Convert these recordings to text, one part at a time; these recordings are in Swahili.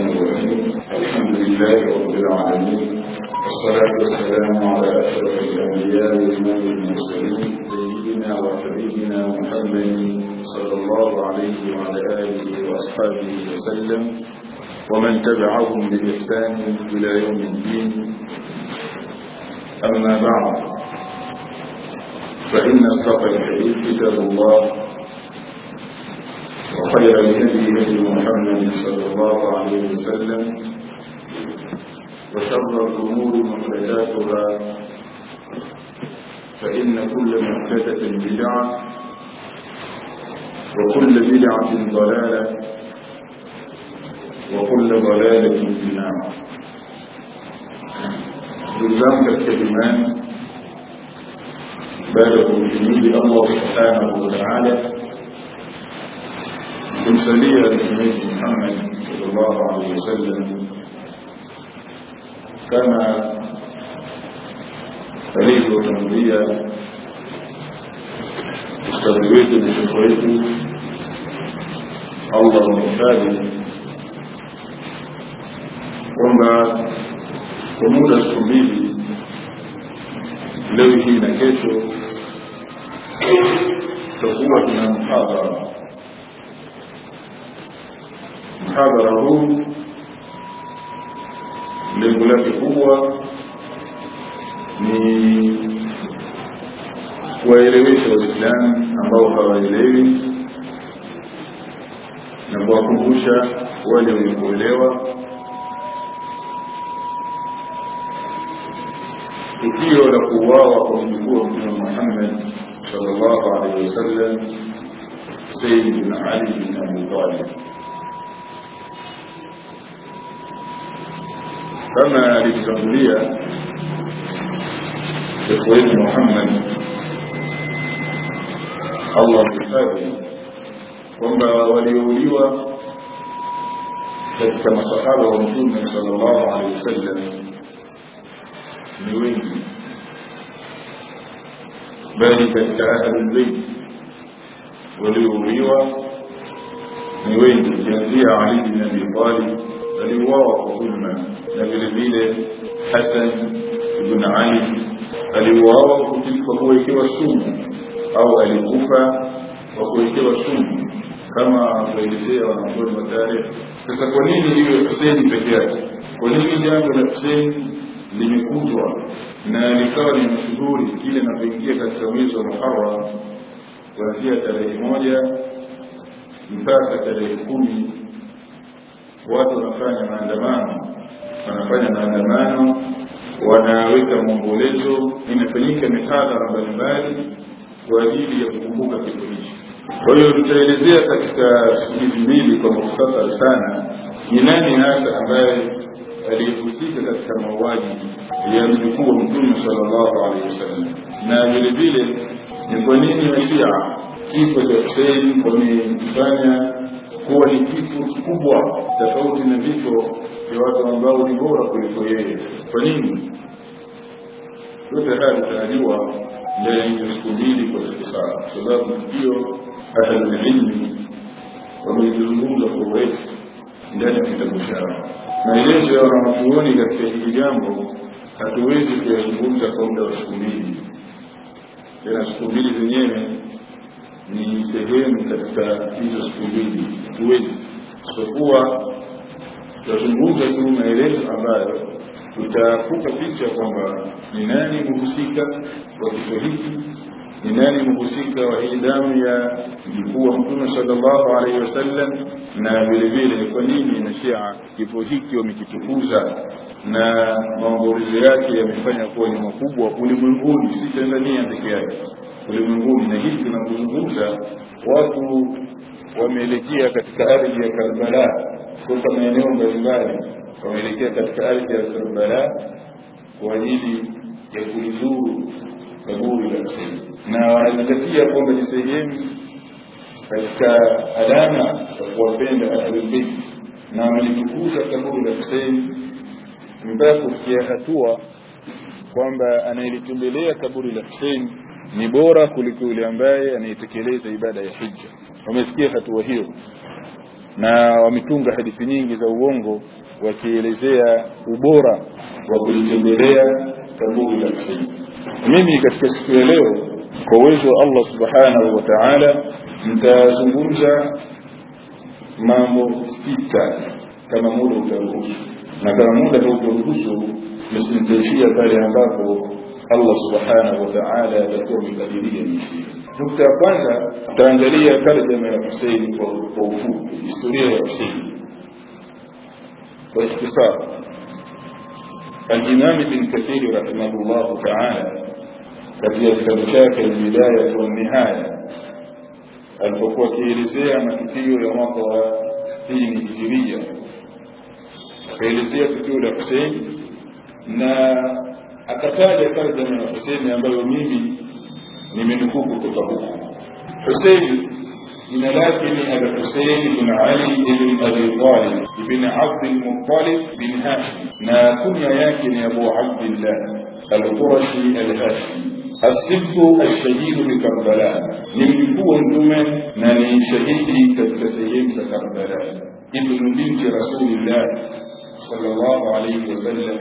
الرحيم الحمد لله رب العالمين والصلاة والسلام على أشرف الأنبياء وإمام المرسلين سيدنا وحبيبنا محمد صلى الله عليه وعلى آله وأصحابه وسلم ومن تبعهم بإحسان إلى يوم الدين أما بعد فإن أصدق الحديث كتاب الله وخير الهدي هدي محمد صلى الله عليه وسلم وشر الأمور محدثاتها فإن كل محدثة بدعة وكل بدعة ضلالة وكل ضلالة في النار بالزام كالكلمان بالغ جميل الله سبحانه وتعالى kumsalia mtumishi Muhammad sallallahu alaihi wasallam kama alivyotangulia ustadhi wetu na shekhe wetu Allah mhifadhi kwamba kwa muda siku mbili leo hii na kesho tutakuwa tuna mhadhara mhadhara huu lengo lake kubwa ni kuwaelewesha waislamu ambao hawaelewi na kuwakumbusha wale wenye kuelewa tukio la kuuawa kwa mjukuu wa mtume muhammad sallallahu alaihi wasallam sayyid bin ali bin abi talib kama alivyotangulia shekhe wetu Muhammad Allah mhifadhi kwamba waliouliwa katika masahaba wa mtume sallallahu alaihi wasallam ni wengi bali katika ahlulbeit waliouliwa ni wengi ukianzia Ali bin Abi Talib aliuawa kwa dhulma na vile vile Hasan ibn Ali aliuawa kwa kuwekewa sumu au alikufa kwa kuwekewa sumu kama kuelezea wanazuoni wa tarehe. Sasa kwa nini iwe Hussein peke yake? Kwa nini jambo la Hussein limekutwa na likawa ni mashuhuri kile inapoingia katika mwezi wa Muharram kuanzia tarehe moja mpaka tarehe kumi watu wanafanya maandamano wanafanya maandamano wanaweka maombolezo inafanyika mihadhara mbalimbali kwa ajili ya kukumbuka kifo hichi kwa hiyo tutaelezea katika siku hizi mbili kwa mukhtasar sana ni nani hasa ambaye aliyehusika katika mauaji ya mjukuu wa mtume sallallahu alaihi wasallam na vile vile ni kwa nini washia kifo cha husein wamekifanya kuwa ni kifo kikubwa tofauti na vifo vya watu ambao ni bora kuliko yeye kwa nini yote haya tutajua ndani ya hizo siku mbili kwa siku saba kwa sababu tukio ahlulilmi wamelizungumza kwa urefu ndani ya kitabu chao maelezo ya wanawachuoni katika hili jambo hatuwezi kuyazungumza kwa muda wa siku mbili tena siku mbili zenyewe ni sehemu katika hizo siku mbili hatuwezi isipokuwa tutazungumza tu maelezo ambayo tutakupa picha kwamba ni nani mhusika wa kifo hiki ni nani mhusika wa hii damu ya mjukuu wa mtume sallallahu alaihi wasallam na vile vile kwa nini na shia kifo hiki wamekitukuza na maombolezo yake yamefanya kuwa ni makubwa ulimwenguni si tanzania peke yake ulimwenguni na hivi tunapozungumza watu wameelekea katika ardhi ya karbala kutoka maeneo mbalimbali wameelekea katika ardhi ya karbala kwa ajili ya kulizuru kaburi la Husein na wanazingatia kwamba ni sehemu katika alama za kuwapenda ahlulbeit na wamelitukuza kaburi la Husein mpaka kufikia hatua kwamba anayelitembelea kaburi la Husein ni bora kuliko yule ambaye anayetekeleza ibada ya hija wamesikia hatua hiyo na wametunga hadithi nyingi za uongo wakielezea ubora wa kulitembelea kaburi la Husein. Mimi katika siku ya leo kwa uwezo wa Allah subhanahu wa ta'ala nitazungumza mambo sita kama muda utaruhusu, na kama muda hautaruhusu nisimtaishia pale ambapo Allah subhanahu wa ta'ala atakuwa amekadiria nisi. Nukta ya kwanza tutaangalia tarjama ya Husein kwa ufupi, historia ya Husein kwa ikhtisar. الإمام ابن كثير رحمه الله تعالى katika kitabu chake Albidaya wa Nihaya alipokuwa akielezea matukio ya mwaka wa sitini hijiria, akaelezea tukio la Husein na akataja tarjama ya Husein ambayo mimi nimenukuu kutoka huko. Husein jina lake ni Abi Husein bin Ali ibn Abi Talib ibn Abd al-Muttalib bin Hashim, na kunya yake ni Abu Abdillah al-Qurashi al-Hashimi الصدق الشهيد بكربلاء نملكوا انتم نني شهيدي كتسيم كربلاء ابن بنت رسول الله صلى الله عليه وسلم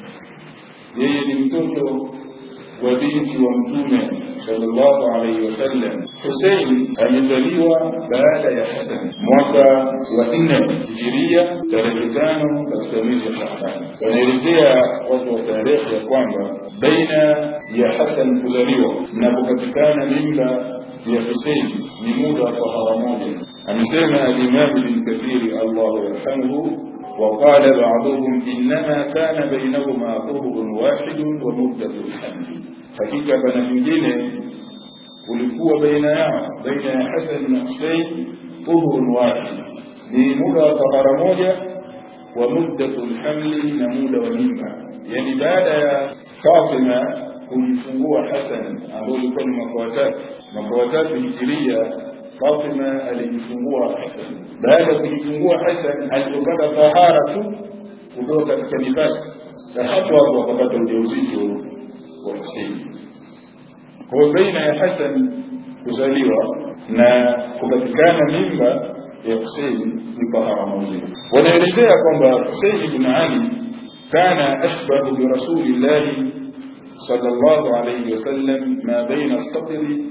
yeye ni mtoto wa binti wa mtume sallallahu alaihi wasallam husein amezaliwa baada ya hasan mwaka wa nne hijiria tarehe tano katika mwezi wa shahban wanaelezea watu wa tarehe ya kwamba baina ya hasan kuzaliwa na kupatikana mimba ya husein ni muda wa tahara moja amesema alimamu bin kathiri allahu yarhamuhu وقال بعضهم إنما كان بينهما طهر واحد ومدة الحمل hakika bana nyingine ulikuwa baina yao baina ya Hasan na Husein tuhurun wahid, ni muda wa tahara moja wa muddatu lhamli, na muda wa mimba. Yani baada ya Fatima kujifungua Hasan ambao ulikuwa ni mwaka wa tatu mwaka wa tatu hijiria Fatima alijifungua Hasan. Baada ya kujifungua Hasan, alipopata tahara tu kutoka katika nifasi, na hapo hapo akapata ujauzito wa Husein. Kwa hiyo baina ya Hasan kuzaliwa na kupatikana mimba ya Husein ni tahara moja. Wanaelezea kwamba Husein ibn Ali kana ashbahu birasulillahi sallallahu alayhi wasallam ma baina sadri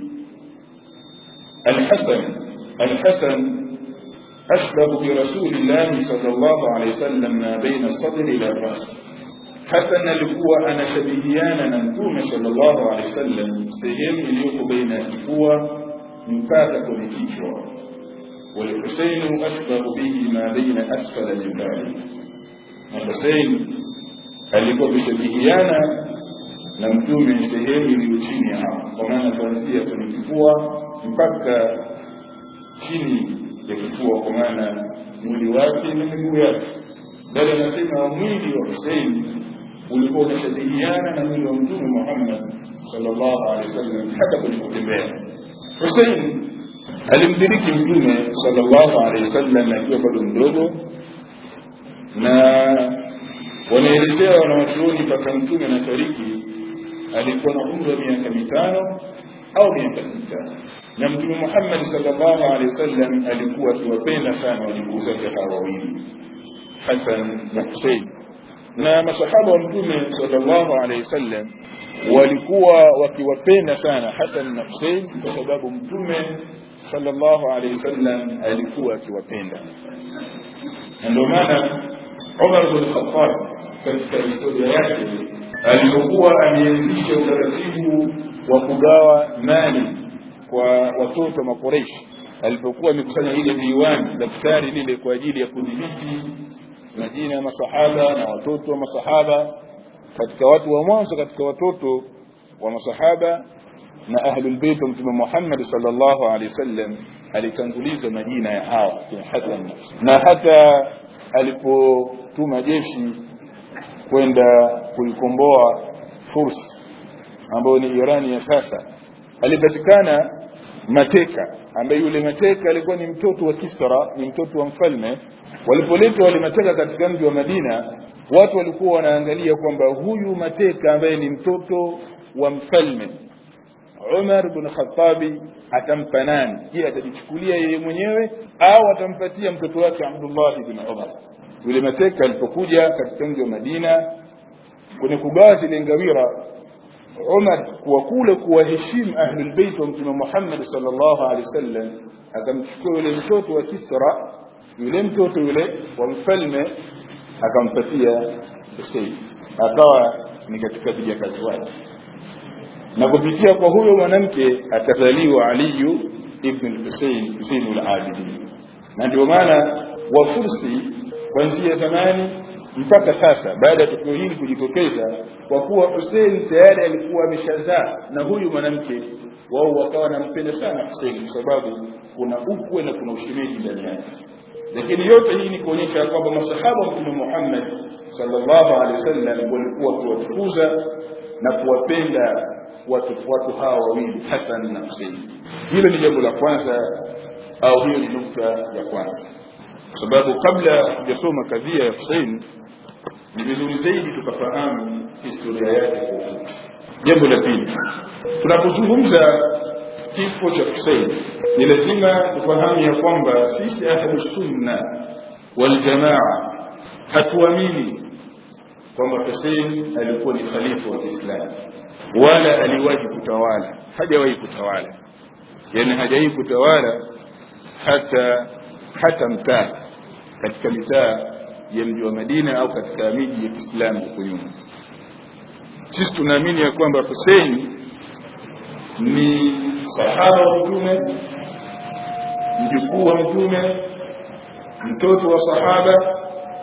الحسن الحسن أشبه برسول الله صلى الله عليه وسلم ما بين الصدر إلى الرأس حسن alikuwa anashabihiana na mtume sallallahu alaihi wasallam sehemu iliyoko baina ya kifua mpaka kwenye kichwa walhuseinu ashbahu bihi ma baina asfala jibali na husein alikuwa kushabihiana na mtume sehemu iliyo chini ya hapo kwa maana kuanzia kwenye kifua mpaka chini ya kifua kwa maana mwili wake na miguu yake bali anasema mwili wa husein ulikuwa unashabihiana na mwili wa mtume Muhammad sallallahu alaihi wasallam hata kwenye kutembea. Hussein alimdiriki mtume sallallahu alaihi wasallam akiwa bado mdogo, na wanaelezea wanawachuoni mpaka mtume anafariki alikuwa na umri wa miaka mitano au miaka sita na mtume Muhammad sallallahu alaihi wasallam alikuwa akiwapenda sana wajukuu zake hawa wawili Hasan na Hussein na masahaba wa mtume sallallahu alaihi wasallam walikuwa wakiwapenda sana Hasan na Hussein kwa sababu mtume sallallahu alaihi wasallam alikuwa akiwapenda na ndio maana Umar bin Khattab katika historia yake alipokuwa ameanzisha utaratibu wa kugawa mali kwa watoto wa Makoreshi alipokuwa amekusanya ile diwani daftari lile kwa ajili ya kudhibiti majina ya masahaba na watoto wa masahaba katika watu wa mwanzo katika watoto wa masahaba na ahlul bait wa mtume Muhammad sallallahu alaihi wasallam alitanguliza majina ya hawa kina Hasan na hata alipotuma jeshi kwenda kuikomboa Furs ambayo ni Irani ya sasa alipatikana mateka ambaye yule mateka alikuwa ni mtoto wa Kisra ni mtoto wa mfalme walipoletwa wale mateka katika mji wa Madina watu walikuwa wanaangalia kwamba huyu mateka ambaye ni mtoto wa mfalme Umar bin Khattabi atampa nani je atajichukulia yeye mwenyewe au atampatia mtoto wake abdullah bin umar yule mateka alipokuja katika mji wa madina kwenye kugawa zile ngawira umar kuwa kule kuwaheshimu ahlulbeit wa mtume muhammad salllahu alehi wasallam akamchukua yule mtoto wa kisra yule mtoto yule wa mfalme akampatia husein akawa ni katika vijakazi wake na kupitia kwa huyo mwanamke akazaliwa aliyu ibn lhusein huseinu labidin na ndio maana wafursi kuanzia zamani mpaka sasa baada ya tukio hili kujitokeza kwa kuwa husein tayari alikuwa ameshazaa na huyu mwanamke wao wakawa wanampenda sana husein kwa sababu kuna ukwe na kuna ushemeji ndani yake lakini yote hii ni kuonyesha ya kwamba masahaba wa mtume muhammad sallallahu alaihi wasallam walikuwa wakiwatukuza na kuwapenda watu watu hawa wawili hasan na husein hilo ni jambo la kwanza au hiyo ni nukta ya kwanza kwa sababu kabla hujasoma kadhia ya husein ni vizuri zaidi tukafahamu historia yake kwa ufupi jambo la pili tunapozungumza kifo cha husein ni lazima tufahamu ya kwamba sisi ahlusunna waljamaa hatuamini kwamba husein alikuwa ni khalifa wa kiislamu wala aliwahi kutawala hajawahi kutawala yani hajawahi kutawala hata hata mtaa katika mitaa ya mji wa madina au katika miji ya kiislamu huko nyuma sisi tunaamini ya kwamba husein ni sahaba wa mtume mjukuu wa mtume mtoto wa sahaba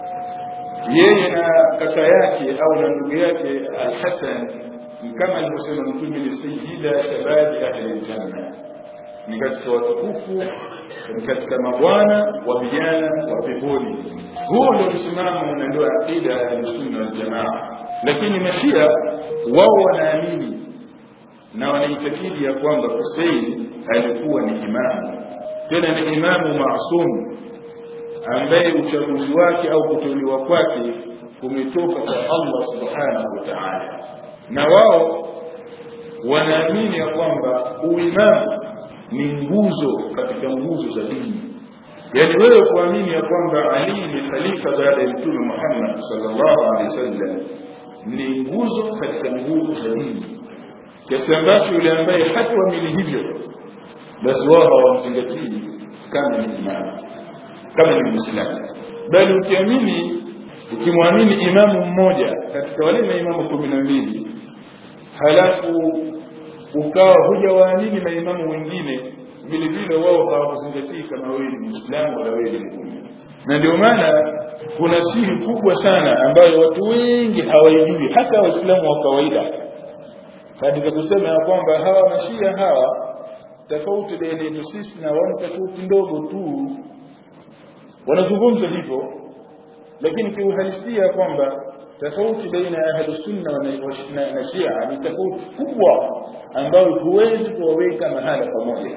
yeye na kaka yake au na ndugu yake alhasan kama alivyosema mtume ni sayida shababi ahli ljanna ni katika watukufu ni katika mabwana wa vijana wa peponi huo ndio msimamo na ndio aqida ya ahlusunna waljamaa lakini mashia wao wanaamini na wanaitakidi ya kwamba husein alikuwa ni imamu tena ni imamu masum ambaye uchaguzi wake au kuteuliwa kwake kumetoka kwa allah subhanahu wa taala na wao wanaamini ya kwamba uimamu ni nguzo katika nguzo za dini yaani wewe kuamini ya kwamba ali ni khalifa baada ya mtume muhammad salllahu alehi wasallam ni nguzo katika nguzo za dini kiasi ambacho yule ambaye hatuamini hivyo basi wao hawamzingatii kama ni imamu kama ni mwislamu bali ukiamini ukimwamini imamu mmoja katika wale maimamu kumi na mbili halafu ukawa hujawaamini maimamu wengine vile vile wao hawakuzingatii kama wewe ni mwislamu wala wewe ni muumini na ndio maana kuna siri kubwa sana ambayo watu wengi hawaijui hata waislamu wa kawaida katika kusema ya kwamba hawa mashia hawa tofauti baina yetu sisi na wao tofauti ndogo tu wanazungumza hivyo lakini kiuhalisia kwamba tofauti baina ya ahlusunna na, na shia ni tofauti kubwa ambayo huwezi kuwaweka mahala pamoja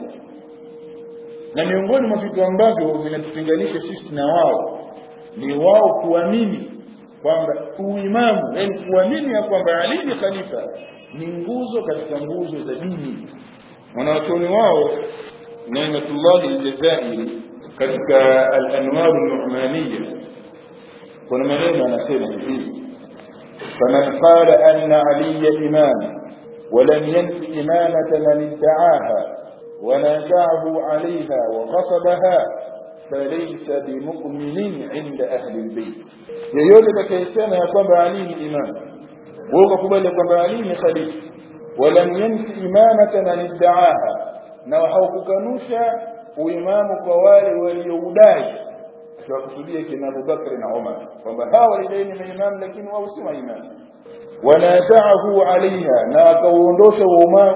na miongoni mwa vitu ambavyo vinatutenganisha sisi na wao ni wao kuamini kwamba uimamu yani kuamini ya kwamba ali ni khalifa ni nguzo katika nguzo za dini mwanawachuoni wao naimatullahi aljazairi katika alanwaru numaniya kuna maneno anasema hivi faman qala anna aliya imam ولم ينف إمامة من ادعاها ونازعه عليها وغصبها فليس بمؤمن عند أهل البيت yeyote atakayesema ya kwamba ali ni imam wewe ukakubali kwamba ali ni khalifa walam yanfi imamata man iddaaha na haukukanusha uimamu kwa wale walioudai akiwakusudia kina abubakri na umar kwamba hawa walidai ni maimamu lakini wao si maimamu wanazaahu alaiha na wakauondosha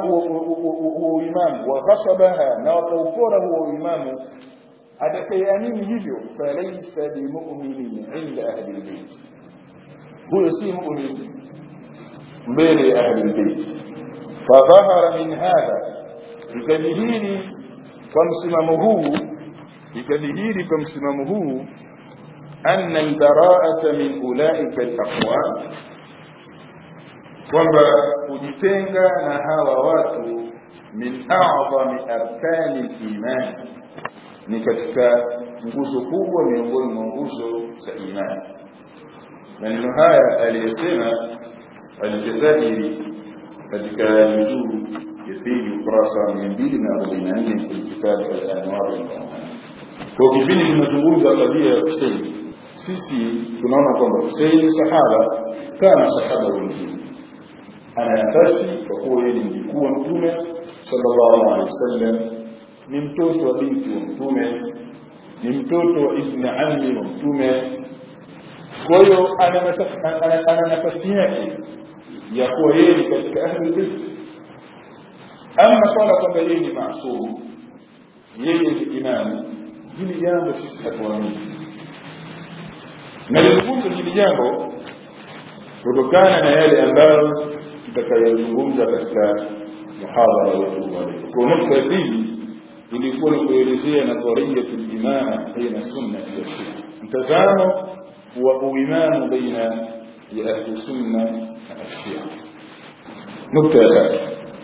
uimamu wakhasabaha na wakaufora huo uimamu atakayeamini hivyo falaisa bimuminin inda ahli lbeit huyo si mumin mbele ya ahli lbeit fadhahara min hadha ikadhihiri kwa msimamo huu ikadhihiri kwa msimamo huu anna albaraata min ulaika alaqwam kwamba kujitenga na hawa watu min a'zami arkani liman ni katika nguzo kubwa miongoni mwa nguzo za imani maneno haya aliyosema aljazairi katika nuzuu ya pili ukurasa mia mbili na arobaini na nne kwenye kitabu alanwar kwa kipindi tunazungumza kadhia ya huseini sisi tunaona kwamba huseini sahaba kama sahaba wengine ana nafasi kwa kuwa yeye ni mjukuu wa mtume sallallahu alaihi wasallam ni mtoto wa binti wa mtume ni mtoto wa ibni ammi wa mtume kwa hiyo ana nafasi yake ya kuwa yeye ni katika ahli bait ama swala kwamba yeye ni maasumu yeye ni imamu hili jambo sisi hatuamini nalizungumza hili jambo kutokana na yale ambayo tutakayozungumza katika muhadhara wetu kwa nukta ya pili ilikuwa ni kuelezea nadhariyatu limama baina sunnati wa shia mtazamo wa uimamu baina ya ahli sunna na ashia nukta ya tatu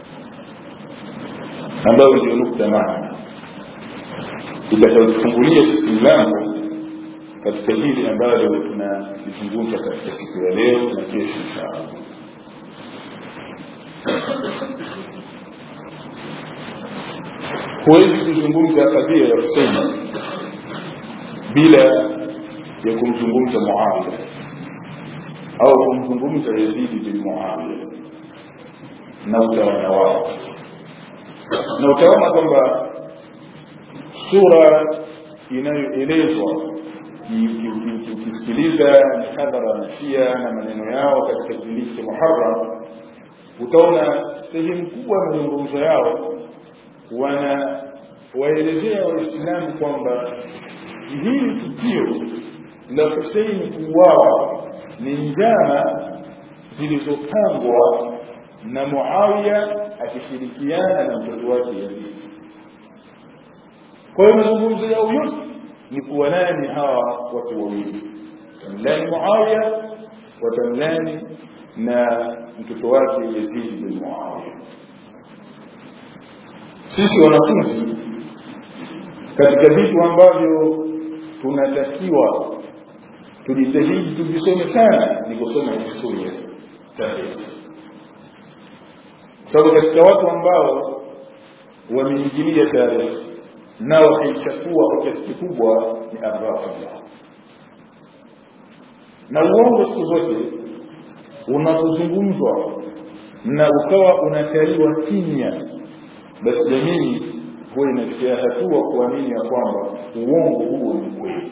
ambayo ndio nukta maana itakayotufungulia sisi mlango katika hili ambalo tunalizungumza katika siku ya leo na kesho inshallah huwezi kuzungumza kadhia ya Huseini bila ya kumzungumza Muawiya au kumzungumza Yazidi bin Muawiya na utawala wao, na utaona kwamba sura inayoelezwa ukisikiliza mihadhara na Shia na maneno yao katika kipindi cha Muharram, utaona sehemu kubwa ya mazungumzo yao wana waelezea waislamu kwamba hili tukio la huseini kuuawa ni njama zilizopangwa na muawiya akishirikiana na mtoto wake yazidi kwa hiyo mazungumzo yao yote ni kuwalani hawa watu wawili watamlani muawiya watamlani na mtoto wake yazidi bin muawiya sisi wanafunzi katika vitu ambavyo tunatakiwa tujitahidi tuvisome sana ni kusoma historia tarehe sababu katika watu ambao wameingilia tarehe na wakaichafua kwa kiasi kikubwa ni arrafida na uongo siku zote unapozungumzwa na ukawa unataliwa kimya basi jamii huwa inafikia hatua kuamini ya kwamba uongo huo ni kweli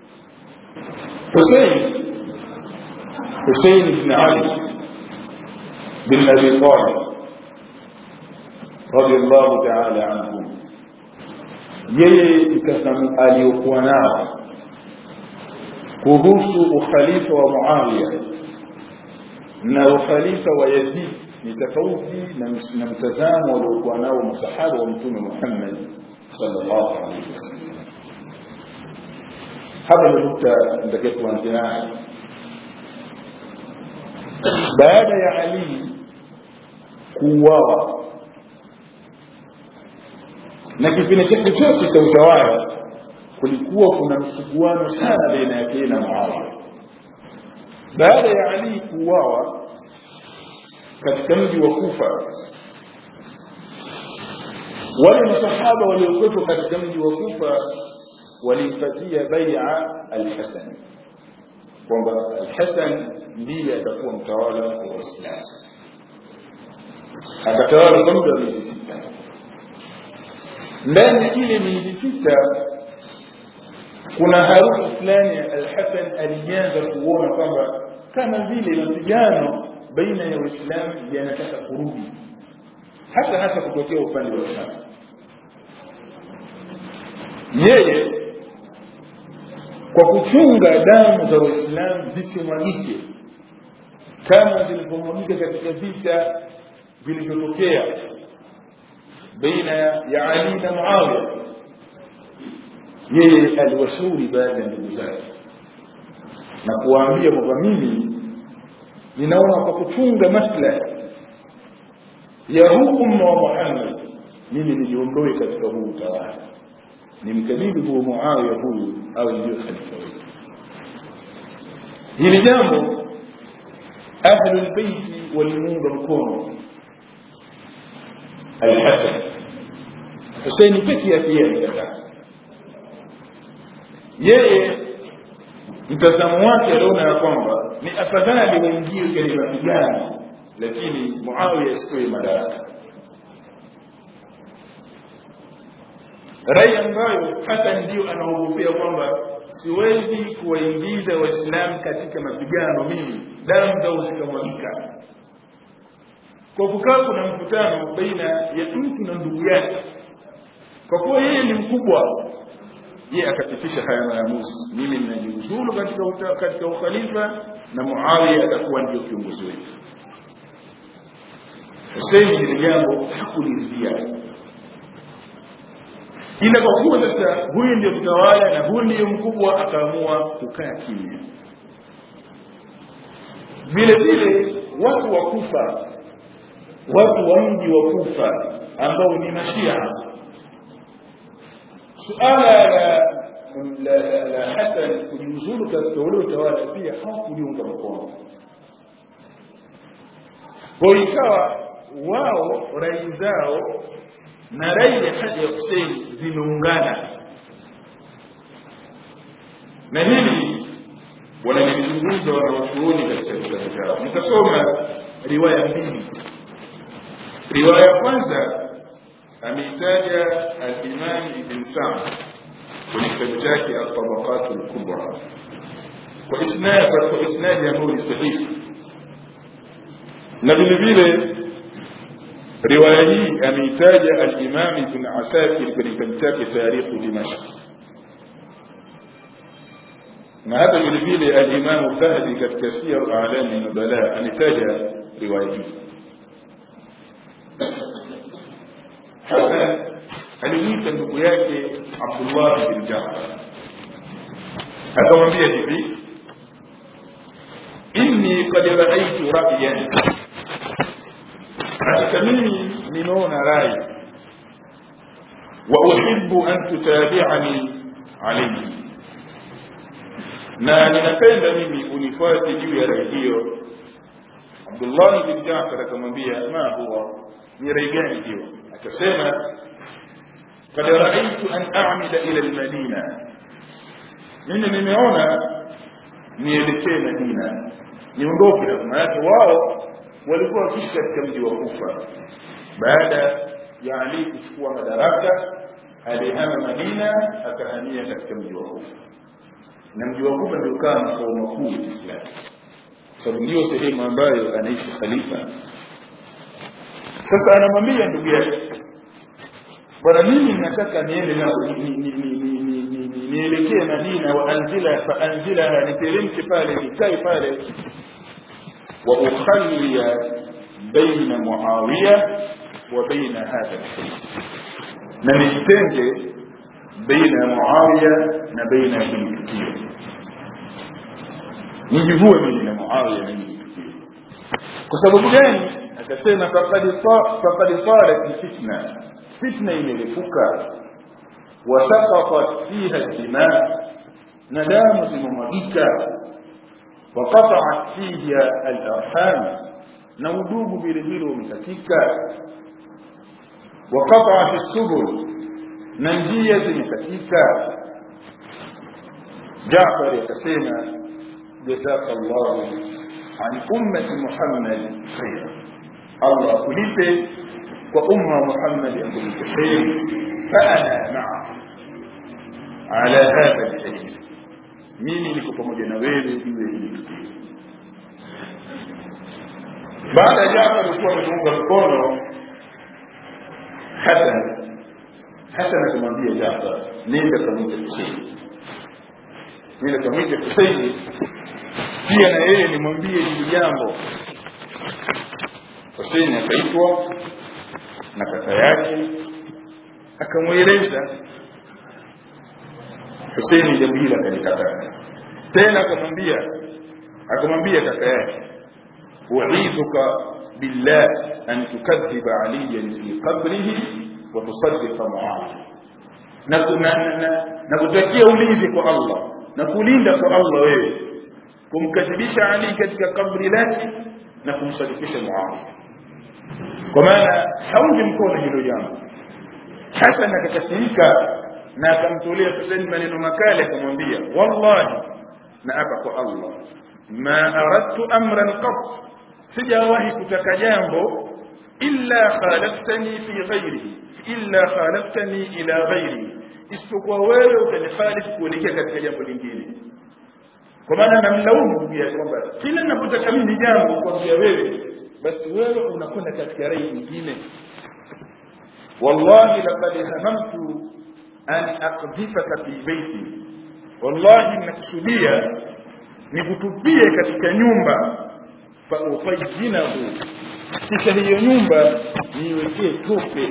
husein husein bn ali bin abi talib radiallahu taala anhu yeye mtazamo aliyokuwa nao kuhusu ukhalifa wa muawiya na ukhalifa wa yazid ni tofauti na mtazamo waliokuwa nao masahaba wa mtume Muhammad sallallahu alaihi wasallam. Hapa ndio nukta nitakia kuanzia nayo. Baada ya Ali kuuawa na kipindi chake chote cha utawala, kulikuwa kuna msuguano sana baina yake na Muawiya. Baada ya Ali kuuawa katika mji wa Kufa wale masahaba waliokuwepo katika mji wa Kufa walimpatia bai'a al-Hasan kwamba al-Hasan ndiye atakuwa mtawala wa Uislamu akatawala kwa muda wa miezi sita ndani ya ile miezi sita kuna harufu fulani al-Hasan alianza kuona kwamba kama vile mapigano baina ya Uislamu yanataka kurudi hasa hasa kutokea upande wa Sham. Yeye kwa kuchunga damu za Waislamu zisimwagike kama zilivyomwagika katika vita vilivyotokea baina ya Ali na Muawiya, yeye aliwashauri baadhi ya ndugu zake na kuwaambia kwamba mimi ninaona kwa kuchunga maslahi ya huu umma wa Muhammad mimi nijiondoe katika huu utawala nimkabidhi huo muawiya huyu awe ndio khalifa wetu hili jambo ahlulbeiti walimuunga mkono alhasan huseini peke yake yeye alikataa yeye mtazamo wake aliona ya kwamba ni afadhali waingie kwenye mapigano lakini muawiya asitoe madaraka rai ambayo hata ndio anaogopea kwamba siwezi kuwaingiza waislamu katika mapigano mimi damu zao zikamwagika kwa kukaa kuna mkutano baina ya mtu na ndugu yake kwa kuwa yeye ni mkubwa yeye akapitisha haya maamuzi mimi ninajiuzulu katika uta, katika ukhalifa na muawiya atakuwa ndio kiongozi wetu huseini hili jambo hakuliridhia ila kwa kuwa sasa huyu ndio mtawala na huyu ndiyo mkubwa akaamua kukaa kimya vile vile watu wa kufa watu wa mji wa kufa ambao ni mashia suala la la, la, la hasan kujiuzulu katika ule utawala pia hawakuliunga mkono kwa ikawa wao rai zao na rai ya haja ya husein zimeungana na hili wanalichunguza wanawachuoni katika vitabu vyao mtasoma riwaya mbili riwaya ya kwanza ameitaja alimam ibn sam kwenye kitabu chake altabaqatu lkubra kwa isnadi kwa isnadi ambayo ni sahihi na vile vile riwaya hii ameitaja alimam ibn asakir kwenye kitabu chake tarikhu dimashq na hata vile vile alimamu dhahabi katika siyar alami nubala ametaja riwaya hii hasan alimwita ndugu yake abdullah bin jafar akamwambia hivi inni kad raaitu rayan hakika mimi nimeona rai wa uhibu an tutabiani alaihi na ninapenda mimi unifuate juu ya rai hiyo abdullahi bin jafar akamwambia ma huwa ni rai gani hiyo akasema kad raaitu an amila ila lmadina mimi nimeona nielekee madina niondoke na maanake wao walikuwa wakiishi katika mji wa kufa baada ya ali kuchukua madaraka alihama madina akahamia katika mji wa kufa na mji wa kufa ndio ukawa makao makuu ya Uislamu, sababu ndio sehemu ambayo anaishi khalifa. Sasa anamwambia ndugu yake, bwana, mimi nataka niende nao nielekee Madina, wa anzila fa anzilaha, niteremke pale nikae pale, wa ukhallia baina Muawiya wa baina hadha alhayy, na nijitenge baina ya Muawiya na baina ya hili tukio, nijivue mimi na Muawiya na hili tukio. Kwa sababu gani? Akasema faqad tarat fitna, fitna imerefuka, wasaqatat fiha dima, na damu zimemwagika, waqataat fiha alarham, na udugu vile vile umekatika, waqataat subul na njia zimekatika Jaafar akasema jazaka llahu an ummati Muhammad khaira, Allah akulipe kwa umma wa Muhammad akulipe kheri. Faana maa ala hadha lkhair, mimi niko pamoja na wewe juu ya hili tukio. Baada ya Jaafar alikuwa amemuunga mkono Hasan Hasan akamwambia Jafar, nenda kamwite Huseini, nenda kamwite Huseini pia na yeye nimwambie hili jambo. Huseini akaitwa na kaka yake, akamweleza Huseini jambo hili akalikataa tena, akamwambia akamwambia kaka yake, uidhuka billah an tukadhiba aliyan fi qabrihi watusadika muawiya na, na, na, na, na kutakia ulinzi kwa allah na kulinda kwa allah wewe kumkadhibisha ali katika kabri lake na kumsadikisha muawiya kwa maana haungi mkono hilo jambo hasan akakasirika na akamtolea husein maneno makali akamwambia wallahi na apa kwa allah ma aradtu amran qat sijawahi kutaka jambo illa khalaftani fi ghairihi illa khalaftani ila ghairihi isipokuwa wewe utanihalifu kuelekea katika jambo lingine kwa maana namlaumu ndugu yake kwamba kila ninapotaka mimi jambo kuambia wewe basi wewe unakwenda katika rai nyingine wallahi laqad hamamtu an aqdhifaka fi baiti wallahi ninakusudia nikutupie katika nyumba fa ufayyinahu kisha hiyo nyumba niiwekee tope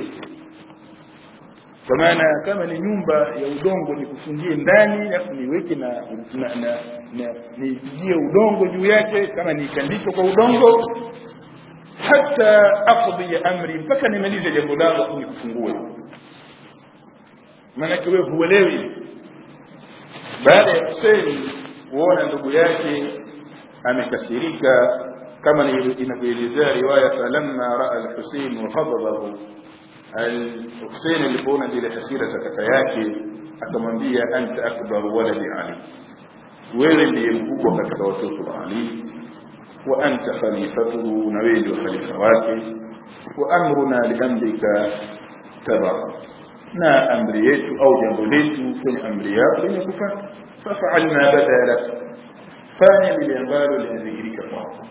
kwa maana kama ni nyumba ya udongo nikufungie ndani alafu niweke na, na, na, na nipigie udongo juu yake kama niikandike kwa udongo hata aqdi amri mpaka nimalize jambo langu nikufungue maanake wewe huelewi baada ya Hussein kuona ndugu yake amekasirika kama inavyoelezea riwaya falamma raa al-Hussein wa ghadabahu al-Hussein alipoona zile hasira za kaka yake akamwambia anta akbaru waladi Ali wewe ndiye mkubwa katika watoto wa Ali wa anta khalifatuhu na wewe ndio khalifa wake wa amruna liamrika tabara na amri yetu au jambo letu kwenye amri yako limekufa fafal ma bada lak fanya lile ambalo linadhihirika kwako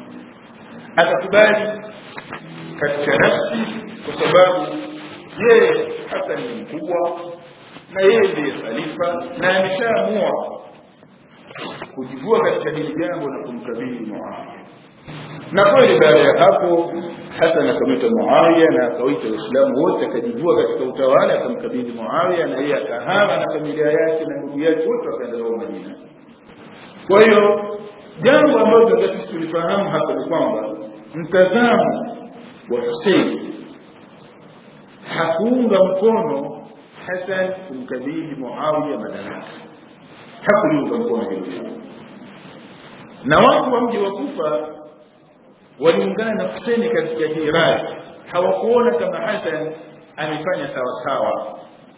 akakubali katika nafsi kwa sababu yeye hasa ni mkubwa na yeye ndiye khalifa na ameshaamua kujivua katika hili jambo na kumkabili Muawiya na kweli baada ya hapo Hasan akamwita Muawiya na akawaita Waislamu wote akajivua katika utawala akamkabidhi Muawiya na yeye akahama na familia yake na ndugu yake wote wakaenda zao Madina. Kwa hiyo jambo ambalo tunataka sisi tulifahamu hapa ni kwamba mtazamo wa Hussein hakuunga mkono Hasan kumkabidhi Muawiya madaraka, hakuliunga mkono hilo jambo, na watu wa mji wa Kufa waliungana na Hussein katika hii rai, hawakuona kama Hassan amefanya sawa sawa.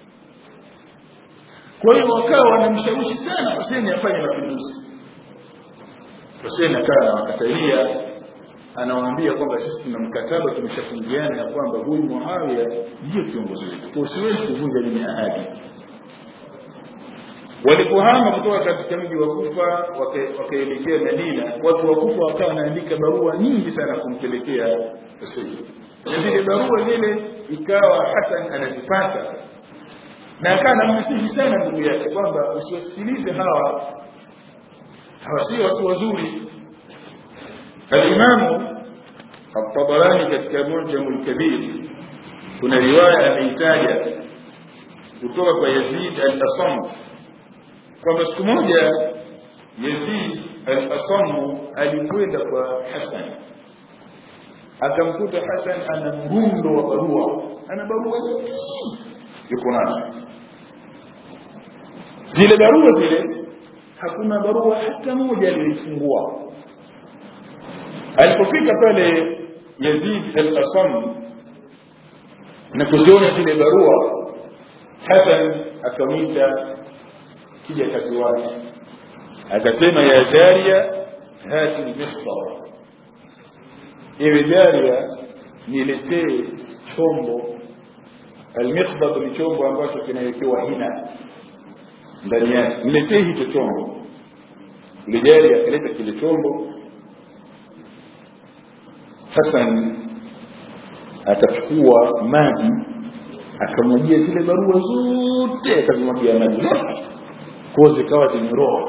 Kwa hiyo wakawa wanamshawishi sana Hussein afanye mapinduzi. Hussein akawa anawakatalia, anawaambia kwamba sisi tuna mkataba tumeshafungiana ya kwamba huyu Muawiya ndiyo kiongozi wetu, kwa siwezi kuvunja mimi ahadi. Walipohama kutoka katika mji wa Kufa wakaelekea Madina, watu wa Kufa wakawa wanaandika barua nyingi sana kumpelekea Hussein, na zile barua zile ikawa Hasan anazipata na akawa anamnasihi sana ndugu yake kwamba usiwasikilize hawa, hawa sio watu wazuri. Alimamu At-Tabarani katika Mujamul Kabir kuna riwaya ameitaja kutoka kwa Yazid al-Asam kwamba siku moja Yazid al-Asamu alikwenda kwa Hasan akamkuta Hasan ana mrundo wa barua, ana barua yuko nazo. Zile barua zile hakuna barua hata moja aliyoifungua. Alipofika pale Yazid al-Asam na kuziona zile barua, Hasan akamwita kija kazi wake akasema ya jaria hati lmistar ewe jaria niletee chombo almikhdab ni chombo ambacho kinawekewa hina ndani yake niletee hicho chombo yule jaria akaleta kile chombo hasan akachukua maji akamwagia zile barua zote akazimwagia maji zote kwa zikawa zimeroa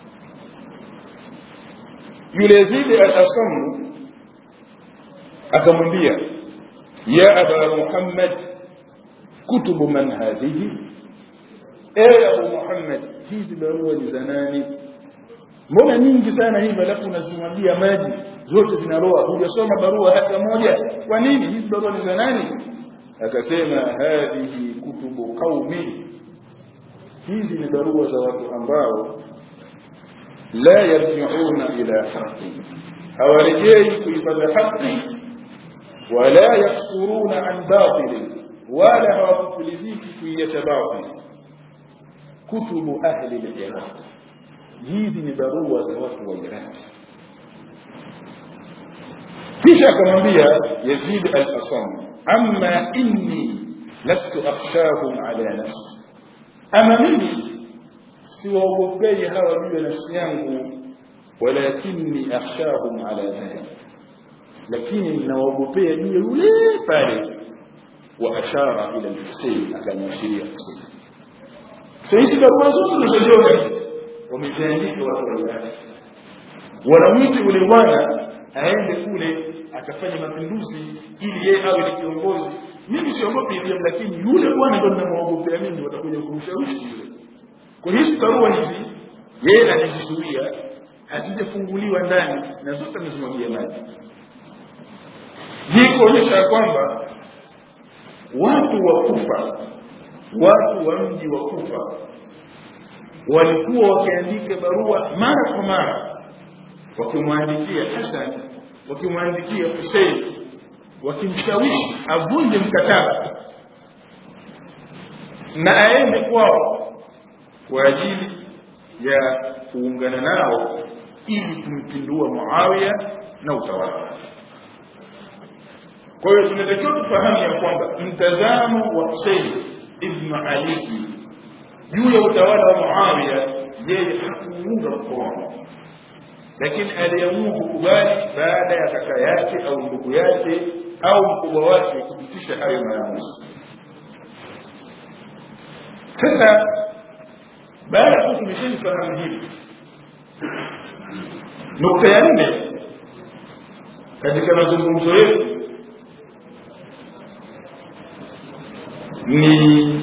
yule Yazidi al-Asamu akamwambia ya aba Muhammad kutubu man hadhihi ewe Abu Muhammad hizi barua ni za nani mbona nyingi sana hivi alafu unazimwagia maji zote zinaroa hujasoma barua hata moja kwa nini hizi barua ni za nani akasema hadhihi kutubu qaumi hizi ni barua za watu ambao la yarjiuna ila haqi hawarejei kuipata haqi wala yaksuruna an batili wala hawakupuliziki kuiacha batili kutubu ahli liraq hizi ni barua za watu wa iraqi kisha akamwambia yazid al-asam amma inni lastu akhshahum ala nafsi ama mimi siwaogopei hawa juu ya nafsi yangu walakinni akhshahum ala dhalik lakini ninawaogopea juu ya yule pale wa ashara ila al-husayn akamwashiria husayn so hizi barua zote tunazoziona wameziandika watu wa iraqi wanamwiti yule bwana aende kule akafanya mapinduzi ili yeye awe ni kiongozi mimi siogopi Ibrahim lakini yule bwana ndo ninamwogopea mimi watakuja kumshawishi yule kwa hizi barua hizi yeye anajizuia hazijafunguliwa ndani na zote amezimwagia maji hii kuonyesha kwamba watu wa kufa watu wa mji wa kufa walikuwa wakiandika barua mara kwa mara wakimwandikia Hasan wakimwandikia Hussein wakimshawishi avunje mkataba na aende kwao kwa ajili ya kuungana nao ili kumpindua Muawiya na utawala wake. Kwa hiyo tunatakiwa tufahamu ya kwamba mtazamo wa Hussein ibn Ali juu ya utawala wa Muawiya, yeye hakuunga mkono lakini aliamua kukubali baada ya kaka yake au ndugu yake au mkubwa wake kupitisha hayo maamuzi. Sasa baada ya tumeshafahamu hivi, nukta ya nne katika mazungumzo yetu ni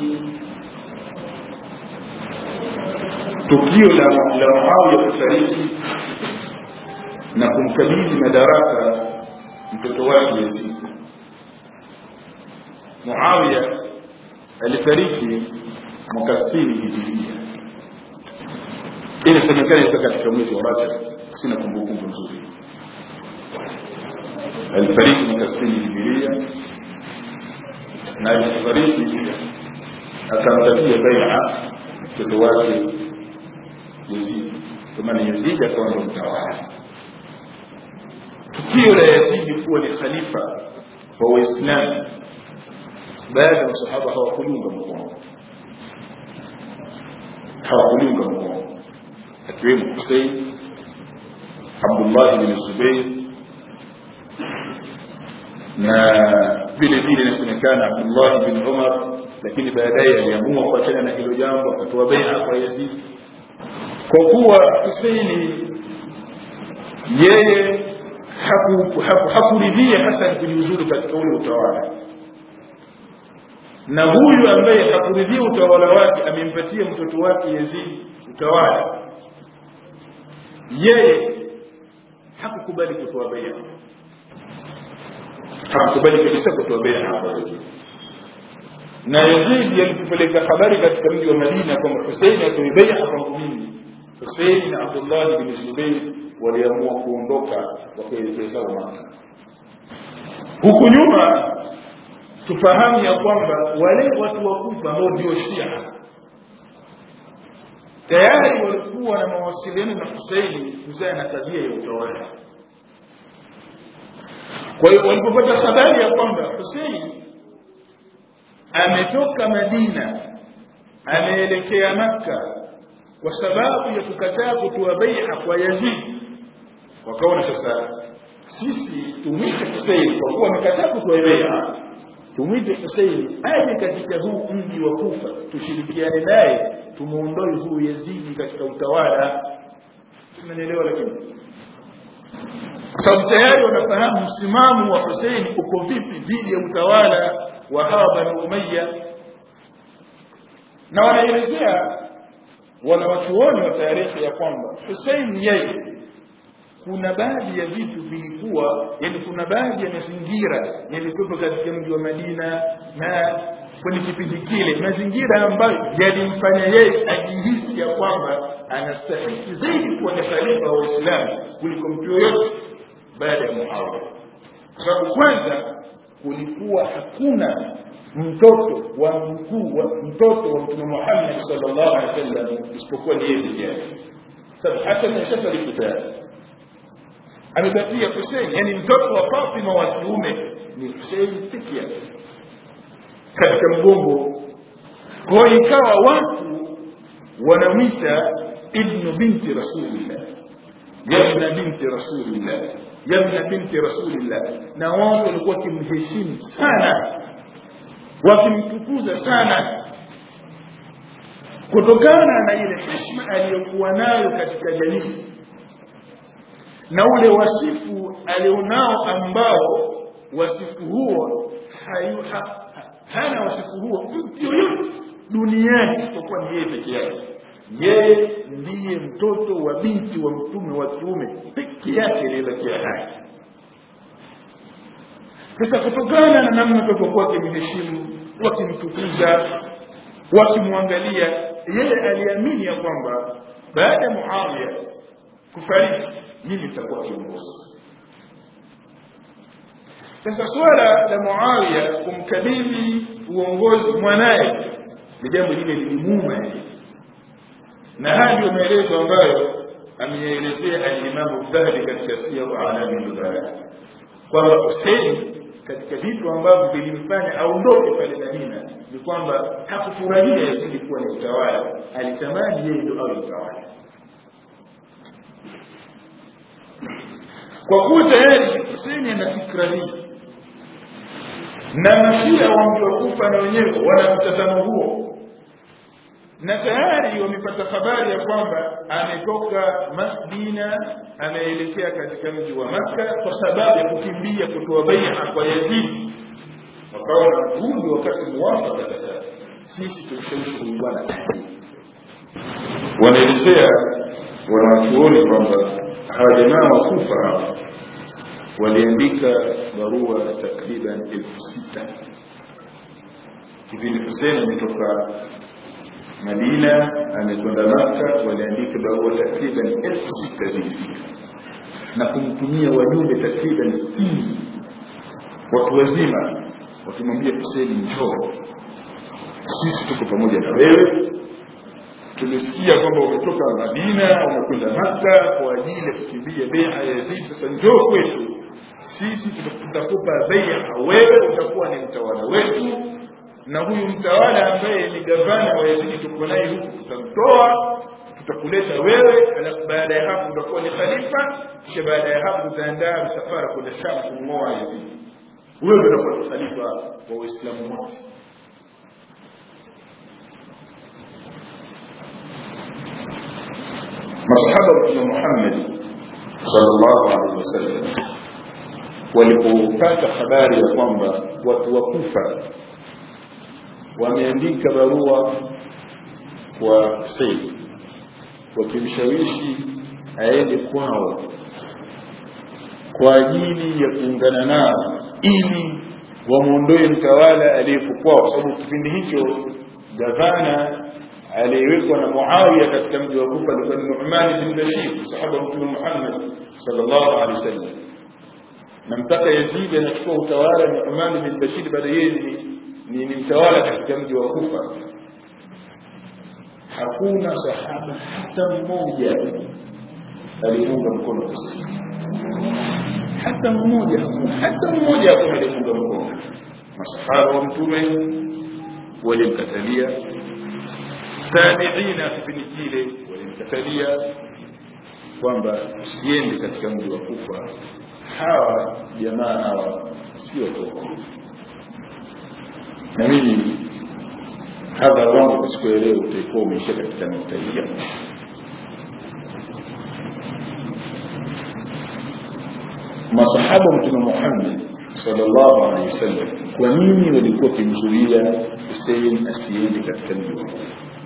tukio la la Muawiya kufariki na kumkabidhi madaraka mtoto wake Yazid. Muawiya alifariki mwaka 60 hijiria. Inasemekana ilikuwa katika mwezi wa Rajab, sina kumbukumbu nzuri. Alifariki mwaka 60 hijiria na alifariki akamtakia bai'a mtoto wake Yazid, kwa maana Yazid akawa ndo mtawala tukio la Yazidi kuwa ni khalifa wa Waislamu baada ya masahaba hawakuliunga mkono, hawakuliunga mkono, akiwemo Husein, Abdullah bin Zubair na vile vile inasemekana Abdullah bin Umar, lakini baadaye aliamua kuachana na hilo jambo, akatoa bai'a kwa Yazid kwa kuwa Huseini yeye hakuridhia Hasan kujiuzuru katika ule utawala, na huyu ambaye hakuridhia utawala wake amempatia mtoto wake Yazid utawala, yeye hakukubali kutoa bai'a, hakukubali kabisa kutoa bai'a kwa Yazid. Na Yazid alipopeleka habari katika mji wa Madina kwamba Husein atoe bai'a kwangu mimi, Husein na Abdullah bin Zubair waliamua kuondoka wakaelekea zao Maka. Huku nyuma tufahamu ya kwamba wale watu wa Kufa ambao ndio Shia tayari walikuwa na mawasiliano na Huseini kuhusiana na kadhia ya utawala. Kwa hiyo walipopata habari ya kwamba Huseini ametoka Madina ameelekea Makka kwa sababu ya kukataa kutoa bai'a kwa Yazid wakaona sasa sisi tumwite Hussein kwa kuwa amekataa kutoa bai'a tumwite Hussein aje katika huu mji wa Kufa tushirikiane naye tumuondoe huyu Yazidi katika utawala tunanielewa lakini kwa sababu tayari wanafahamu msimamo wa Hussein uko vipi dhidi ya utawala wa hawa Bani Umayya na wanaelezea wanawachuoni wa tarehe ya kwamba Hussein yeye kuna baadhi ya vitu vilikuwa yani kuna baadhi ya mazingira yalikuwepo katika mji wa madina na kwenye kipindi kile mazingira ambayo yalimfanya yeye ajihisi ya kwamba anastahiki zaidi kuwa ni khalifa wa waislamu kuliko mtu yoyote baada ya muawiya kwa sababu kwanza kulikuwa hakuna mtoto wa mkuu wa mtoto wa mtume muhammad sallallahu alaihi wasallam isipokuwa ni yeye peke yake sababu hasan ashafariki tayari amebakia Hussein yani mtoto wa Fatima wa kiume ni Hussein peke yake katika mgongo kwa hiyo ikawa watu wanamwita ibnu binti rasulillah yabna binti rasulillah yabna binti rasulillah na watu walikuwa wakimheshimu sana wakimtukuza sana kutokana na ile heshima aliyokuwa nayo katika jamii na ule wasifu alionao ambao wasifu huo hayu, ha, hana wasifu huo mtu yoyote duniani isipokuwa ni yeye peke yake yeye ndiye mtoto wa binti wa mtume wa kiume peke yake aliyebakia hai sasa kutokana na namna walivyokuwa wakimheshimu wakimtukuza wakimwangalia yeye aliamini ya kwamba baada ya muawiya kufariki mimi nitakuwa kiongozi sasa swala la muawiya kumkabidhi uongozi mwanaye ni jambo lile lilimuuma na haya ndio maelezo ambayo ameyaelezea alimamu dhahabi katika siyaru alami lubaya kwamba husein katika vitu ambavyo vilimfanya aondoke pale madina ni kwamba hakufurahia yazidi kuwa ni utawala alitamani yeye ndo awe mtawala kwa kuwa tayari Hussein ana fikra hii na mashia wa mji wa Kufa na wenyewe wana mtazamo huo na tayari wamepata habari ya kwamba ametoka Madina ameelekea katika mji wa Makka kwa sababu ya kukimbia kutoa bai'a kwa Yazid wakaona huu ndio wakati muwafaka sasa sisi tumshawishi huyu bwana wanaelezea wanawachuoni kwamba hawa jamaa wa kufa hawa waliandika barua takriban elfu sita kipindi Hussein ametoka Madina amekwenda Maka, waliandika barua takriban elfu sita zilifika na kumtumia wajumbe takriban sitini watu wazima wakimwambia Hussein, njoo, sisi tuko pamoja na wewe tumesikia kwamba umetoka Madina umekwenda Maka kwa ajili ya kukimbia bea ya Yazid. Sasa njoo kwetu, sisi tutakupa beia, wewe utakuwa ni mtawala wetu, na huyu mtawala ambaye ni gavana wa Yazid tuko naye huku tutamtoa, tutakuleta wewe, alafu baada ya hapo utakuwa ni khalifa, kisha baada ya hapo utaandaa msafara kwenda Sham kumng'oa Yazid. Wewe utakuwa ni khalifa wa Waislamu wote. masahaba wa mtume Muhammad sallallahu alaihi wasallam walipopata habari ya kwamba watu wa Kufa wameandika barua kwa Hussein wakimshawishi aende kwao kwa ajili ya kuungana nao ili wamwondoe mtawala aliyepo kwao, kwa sababu kipindi hicho gavana aliyewekwa na Muawiya katika mji wa Kufa alikuwa ni Nu'man bin Bashir, sahaba wa Mtume Muhammad sallallahu alaihi wasallam, na mpaka Yazid anachukua utawala Nu'man bin Bashir, baada yeye ni, ni, ni mtawala katika mji wa Kufa. Hakuna sahaba hata mmoja aliyeunga mkono Hussein, hata mmoja, hata mmoja hakuna aliyeunga mkono. Masahaba wa Mtume walimkatalia tabiina kipindi kile walimkatalia kwamba usiende katika mji wa Kufa, hawa jamaa hawa sio toko. Na mimi hadhara wangu kwa siku ya leo utaikuwa umeishia katika nukta hii ya mwisho. Masahaba wa Mtume Muhammad sallallahu alaihi wasallam, kwa nini walikuwa wakimzuia Hussein asiende katika mji wa Kufa?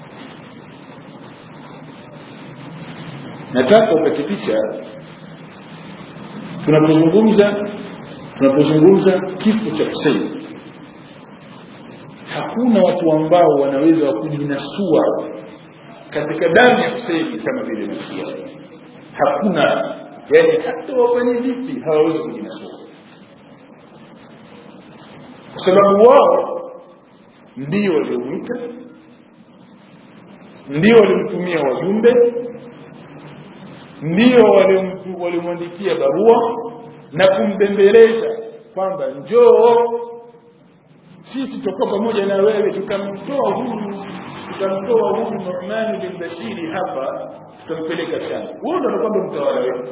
nataka upate picha tunapozungumza tunapozungumza kifo cha Hussein hakuna watu ambao wanaweza kujinasua katika damu ya Hussein kama vile Mashia hakuna yani hata wafanye vipi hawawezi kujinasua kwa sababu wao ndio waliomwita ndio walimtumia wajumbe ndio walimwandikia barua na kumbembeleza kwamba njoo sisi tutakuwa pamoja na wewe tutamtoa huyu tutamtoa huyu Nu'man bin Bashiri hapa tutampeleka Sham wewe ndio unakwamba mtawala wetu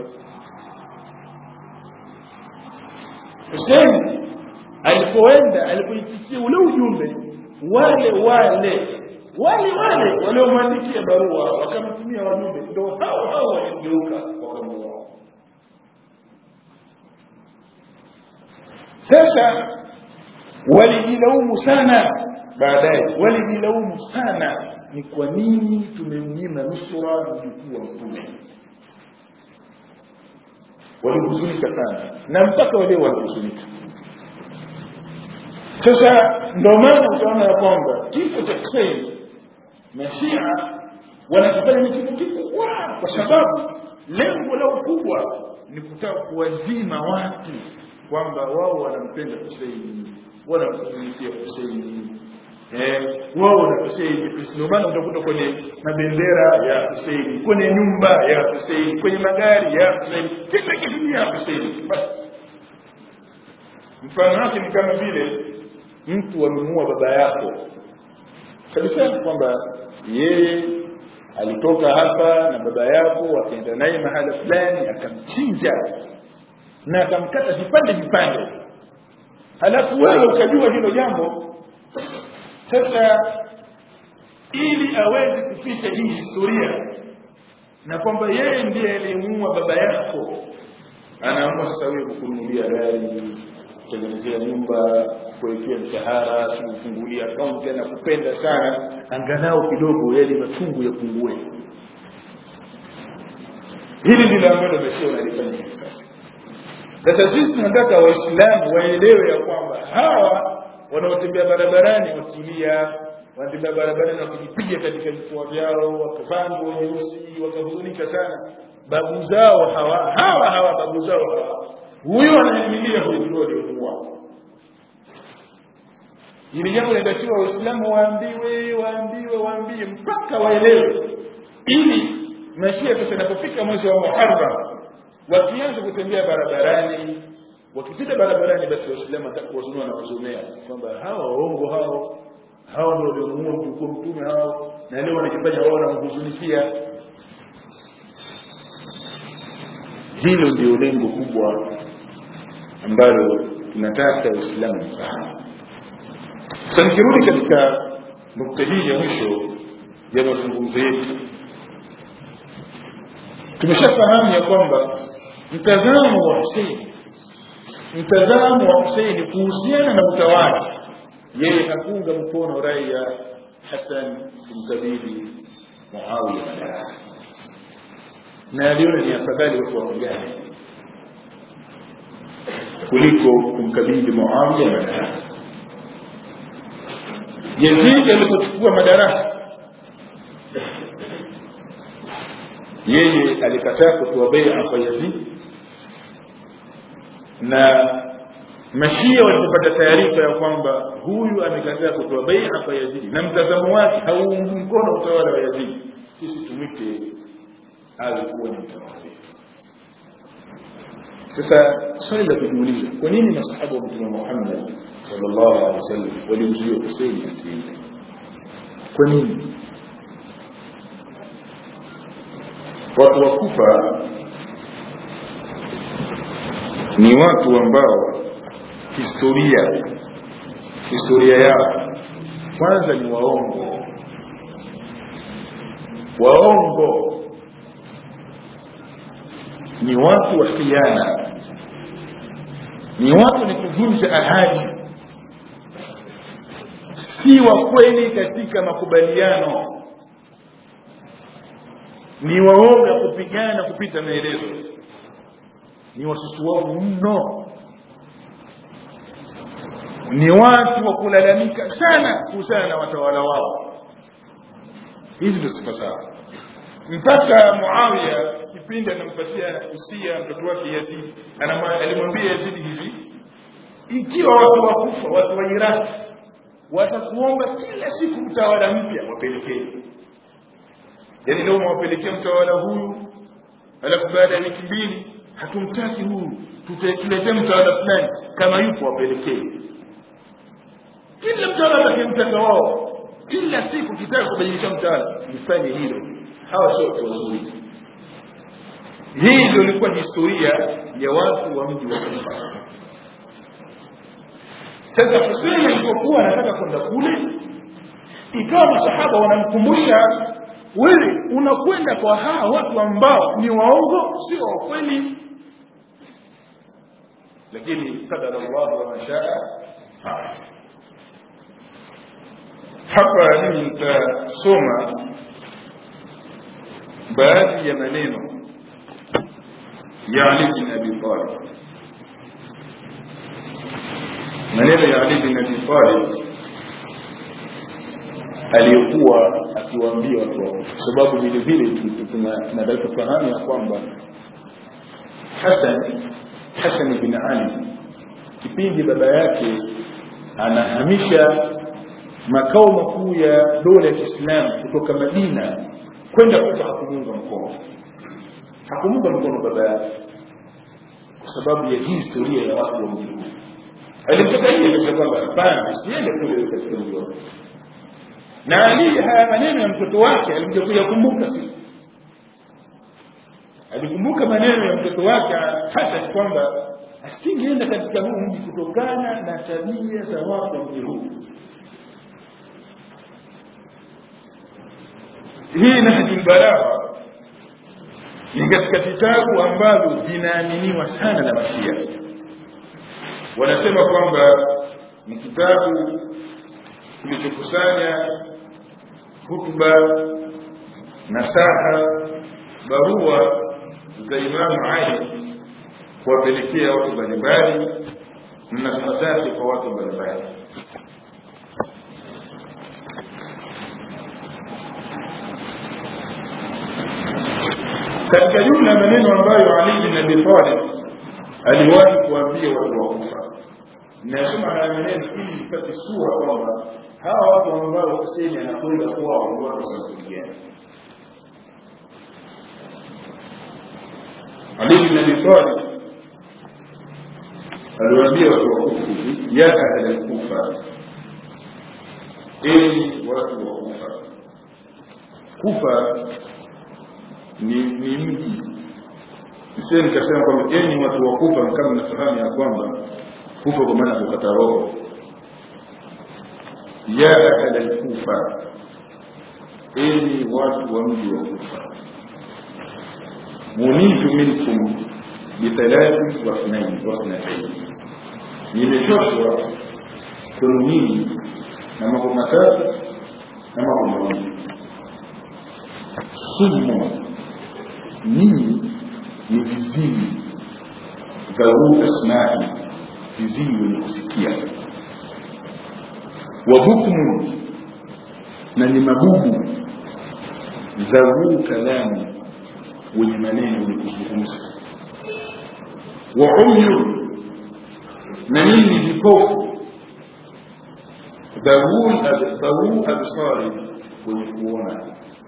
Hussein alipoenda alipoitikia ule ujumbe wale wale wale wale waliomwandikia barua wakamtumia wajumbe ndio hao hao waligeuka wakamuoa sasa walijilaumu sana baadaye walijilaumu sana ni kwa nini tumemnyima nusura mjukuu wa mtume walihuzunika sana na mpaka waleo wanahuzunika sasa ndio maana utaona ya kwamba kifo cha Hussein mashia wanakifanya ni kitu kikubwa kwa sababu lengo lao kubwa ni kutaka kuwazima watu kwamba wao wanampenda Hussein wanamtumikia Hussein eh wao wana Hussein ndio maana utakuta kwenye mabendera ya Hussein kwenye nyumba ya Hussein kwenye magari ya Hussein kila kitu ni ya Hussein basi mfano wake ni kama vile mtu amemuua baba yako kabisa kwamba yeye alitoka hapa na baba yako akaenda naye mahala fulani akamchinja na akamkata vipande vipande halafu wewe ukajua hilo jambo sasa ili aweze kuficha hii historia na kwamba yeye ndiye aliyemuua baba yako anaamua sasa wewe kukununulia gari kutengenezea nyumba kuwekea mshahara kufungulia akaunti na kupenda sana angalau kidogo yale machungu yapungue hili ndilo ambalo meshia unalifanya hivi sasa sasa sisi tunataka waislamu waelewe ya kwamba hawa wanaotembea barabarani wakilia wanatembea barabarani wakijipiga katika vifua vyao wakavaa nguo nyeusi wakahuzunika sana babu zao hawa hawa hawa babu zao hawa huyo anaimilia huyu ndio aliomuua hili jambo linatakiwa waislamu waambiwe waambiwe waambie mpaka waelewe ili mashia sasa inapofika mwezi wa muharram wakianza kutembea barabarani wakipita barabarani basi waislamu watakuwazunua na wazomea kwamba hawa waongo hao hawa ndio waliomuua mtukuu mtume hao na leo wanajifanya wao wanamhuzunikia hilo ndio lengo kubwa ambalo tunataka uislamu mfahamu sasa nikirudi katika nukta hii ya mwisho ya mazungumzo yetu tumeshafahamu ya kwamba mtazamo wa Hussein mtazamo wa Hussein kuhusiana na utawala yeye hakuunga mkono rai ya Hassan kumkabidhi Muawiya madaraka na aliona ni afadhali watu waungane kuliko kumkabidhi Muawiya madaraka Yazid alipochukua madaraka yeye alikataa kutoa bai'a kwa Yazid na mashia walipopata taarifa ya kwamba huyu amekataa kutoa bai'a kwa Yazid na mtazamo wake hauungi mkono utawala wa Yazid sisi tumwite awe kuwa ni mtawala sasa swali la kujiuliza kwa nini masahaba wa mtume Muhammad sallallahu alaihi wasallam walimzuia Hussein asiende kwa nini watu wa Kufa ni watu ambao historia historia yao kwanza ni waongo waongo ni watu wa khiana ni watu ni kuvunja ahadi si wa kweli katika makubaliano ni waoga kupigana kupita maelezo ni wasusuavu mno ni watu wa kulalamika sana kuhusiana na watawala wao hizi ndio sifa zao mpaka muawiya kipindi anampatia usia mtoto wake yazidi alimwambia yazidi hivi ikiwa watu wakufa watu wa iraki watakuomba kila siku mtawala mpya wapelekee yaani leo mwapelekea mtawala huyu alafu baada ya wiki mbili hatumtaki huyu tuletee mtawala fulani kama yupo wapelekee kila mtawala atakayemtaka wao kila siku kitaka kubadilisha mtawala mfanye hilo hawa sio watu wazuri hii ndio ilikuwa historia ya watu wa mji wa kufa sasa husein alipokuwa anataka kwenda kule ikawa masahaba wanamkumbusha wewe unakwenda kwa hawa watu ambao ni waongo sio wa kweli lakini kadara llahu wamashaa hapa mimi nitasoma baadhi ya maneno ya ali bin abi talib maneno ya ali bin abi talib aliyokuwa akiwaambia watu wao kwa sababu vile vile tunataka tufahamu ya kwamba hasan hasan bin ali kipindi baba yake anahamisha makao makuu ya dola ya kiislamu kutoka madina kwenda kufa hakumuunga mkono hakumuunga mkono baba yake kwa sababu ya hii historia ya watu wa mji huu alimtoka hii akasema kwamba hapana siende kule katika mji wake na ali haya maneno ya mtoto wake alikuja kuyakumbuka siku alikumbuka maneno ya mtoto wake hata kwamba asingeenda katika huu mji kutokana na tabia za watu wa mji huu hii nahji lbalagha ni katika vitabu ambavyo vinaaminiwa sana na mashia wanasema kwamba ni kitabu kilichokusanya hutuba nasaha barua za imamu ali kuwapelekea watu mbalimbali na nasaha zake kwa watu mbalimbali katika jumla ya maneno ambayo ali bin abi talib aliwahi kuambia watu wa kufa nasema haya maneno ili ipate sura kwamba hawa watu ambao huseni anakwenda kwao ni watu wanakuligana ali bin abi talib aliwaambia watu wa kufa hivi ya ahla lkufa enyi watu wa kufa kufa ni ni mji sie nikasema kwamba enyi watu wa kufa kama nafahamu ya kwamba kufa kwa maana kukata roho ya ahla lkufa enyi watu wa mji wa kufa munitu minkum bithalathi wa ithnain wa ithnatain nimechoshwa kwenu nyinyi na mambo matatu na mambo mawili sumu ninyi ni viziwi dhau asmai viziwi wenye kusikia wabukmu na ni mabubu dhau kalamu wenye maneno wenye kuzungumza waumyu na nini vipofu dhau absari wenye kuona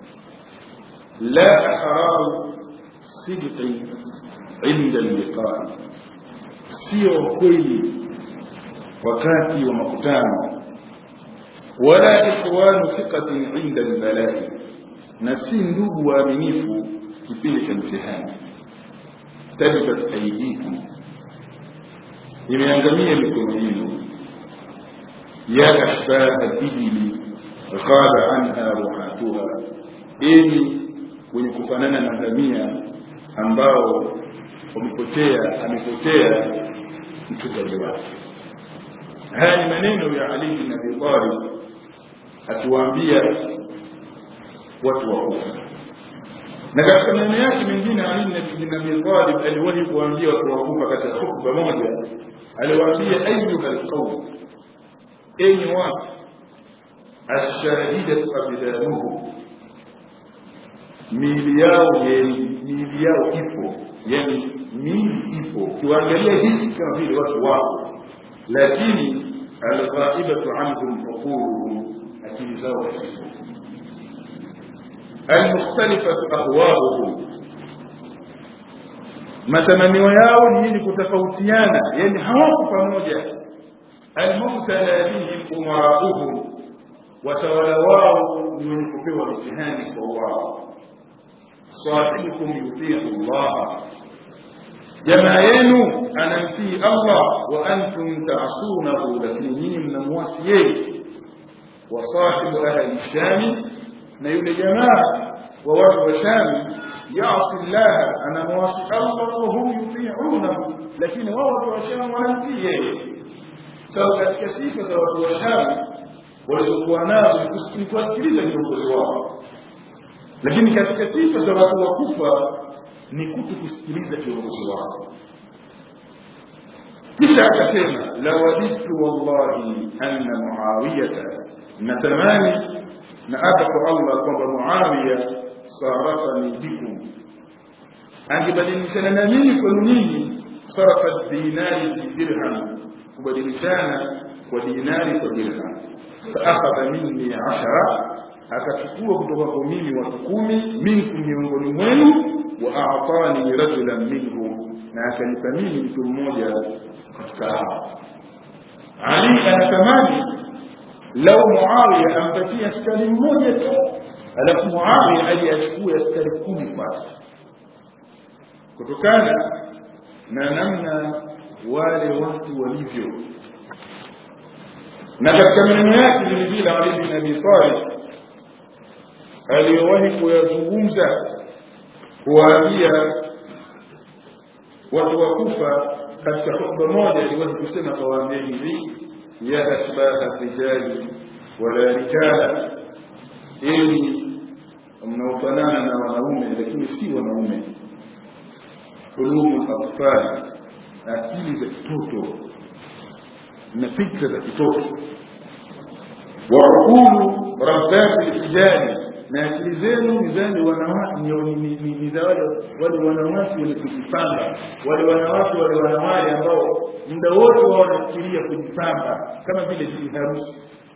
la ahraru sidqi inda liqai sio kweli wakati wa makutano wala ikhwanu thiqatin inda albalai na si ndugu waaminifu kipindi cha mtihani tabat aidikum imeangamia mikono yenu ya ashbaha ibili ghaba anha ruhatuha enyi wenye kufanana na ngamia ambao wamepotea amepotea mchungaji wake haya ni maneno ya ali bin abi talib akiwaambia watu wa kufa na katika maneno yake mengine Ali bin Abi Talib aliwahi kuambia watu wa Kufa katika hutuba moja aliwaambia ayuha alqawm enyi watu ashahidatu abdanuhu miili yao miili yao ipo yani miili ipo ukiwaangalia hivi kama vile watu wako lakini alghaibatu anhum uquluhum akili zao hazipo almukhtalifatu ahwauhum matamanio yao ni yenye kutofautiana yani hawako pamoja almubtala bihim umarauhum watawala wao ni wenye kupewa mitihani kwa wao sahibukum yutiu llaha jamaa yenu anamtii allah wa antum taasunahu lakini nyinyi mnamwasi yeye wa sahibu ahli shami na yule jamaa wa watu wa shami yasi llaha anamwasi allah wahum yutiunahu lakini wao watu wa shami wanamtii yeye sawa katika sifa za watu wa shami walizokuwa nazo ni kuwasikiliza viongozi wao lakini katika sifa za watu wa kufa ni kuto kusikiliza kiongozi wao kisha akasema lawadidtu wallahi anna muawiyata natamani na apa kwa allah kwamba muawiya sarafani bikum angebadilishana na mimi kwenu nyinyi sarafa dinari bidirham kubadilishana kwa dinari kwa dirham faakhadha minni ashara akachukua kutoka kwa mimi watu kumi minkum miongoni mwenu wa aatani rajulan minhum na akanipa mimi mtu mmoja katika hao ali anatamani lau muawiya ampatie askari mmoja tu alafu muawiya aje achukue askari kumi kwake kutokana na namna wale watu walivyo na katika maneno yake vilevile ali bin abi talib aliyowahi kuyazungumza kuwaambia watu wa kufa katika hutuba moja aliwahi kusema kawaambia hivi ya ashbaha rijali wala rijala ili mnaofanana na wanaume lakini si wanaume ulumu atfali akili za kitoto na fikra za kitoto waukulu rabbati rijali na akili zenu ni zani wanawake ni za wale wale wanawake wenye kujipamba wale wanawake wale wanawali ambao muda wote wao wanafikiria kujipamba kama vile bibi harusi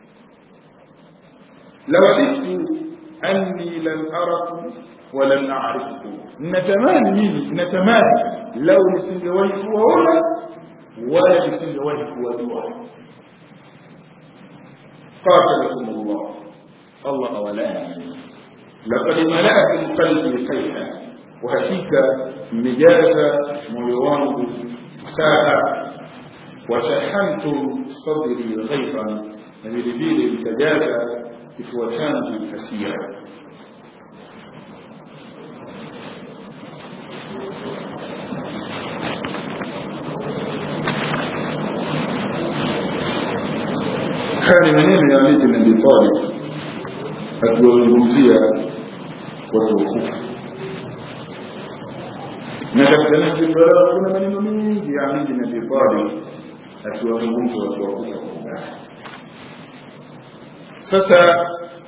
lawadidtu anni lam arakum walam arifkum natamani mimi natamani lau nisingewahi kuwaona wala nisingewahi kuwajua qatalakum llah allah awalani لقد ملأت قلبي قيحا وهكيك مجاز مويوانه ساعة وشحنت صدري غيظا نبيل التجازى كفوتان كثيرا haya ni maneno ya Ali bin Abi Talib akiwazungumzia watu wakufu na katika nahji balagha kuna maneno mengi ya Ali bin Abi Talib akiwazungumza watu wakufu kwa undani sasa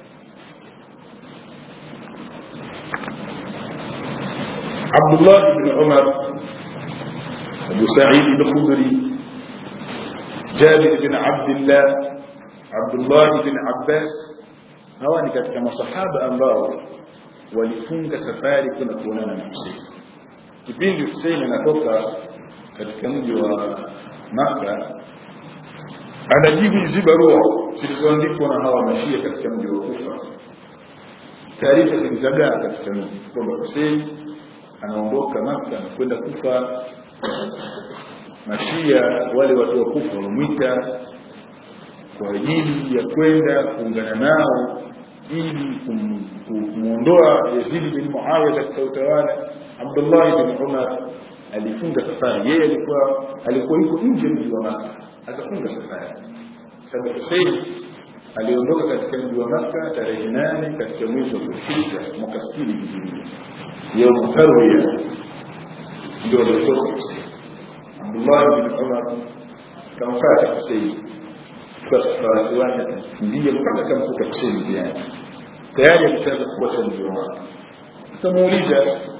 Abdullah bin Umar Abu Sa'id al-Khudri Jabir bin Abdullah Abdullah bin Abbas hawa ni katika masahaba ambao walifunga safari kwenda kuonana na Hussein. Kipindi Hussein anatoka katika mji wa Makka, anajibu hizi barua zilizoandikwa na hawa mashia katika mji wa Kufa. Taarifa zilizagaa katika mji kwamba Hussein anaondoka Makka na kwenda Kufa. Mashia wale watu wa Kufa wamemwita kwa ajili ya kwenda kuungana nao ili kumwondoa Yazid bin Muawiya katika utawala. Abdullah bin Umar alifunga safari, yeye alikuwa alikuwa yuko nje mji wa Maka, akafunga safari sababu Hussein aliondoka katika mji wa Makka tarehe nane katika mwezi wa Dhulhijja mwaka sitini hijiria yaumu tarwiya ndio aliotoka Husein Abdullah bin Umar kamfata Husein kwa farasi wake akakimbia mpaka akamkuta Husein njiani tayari ameshaanza kufuata mji wa Makka akamuuliza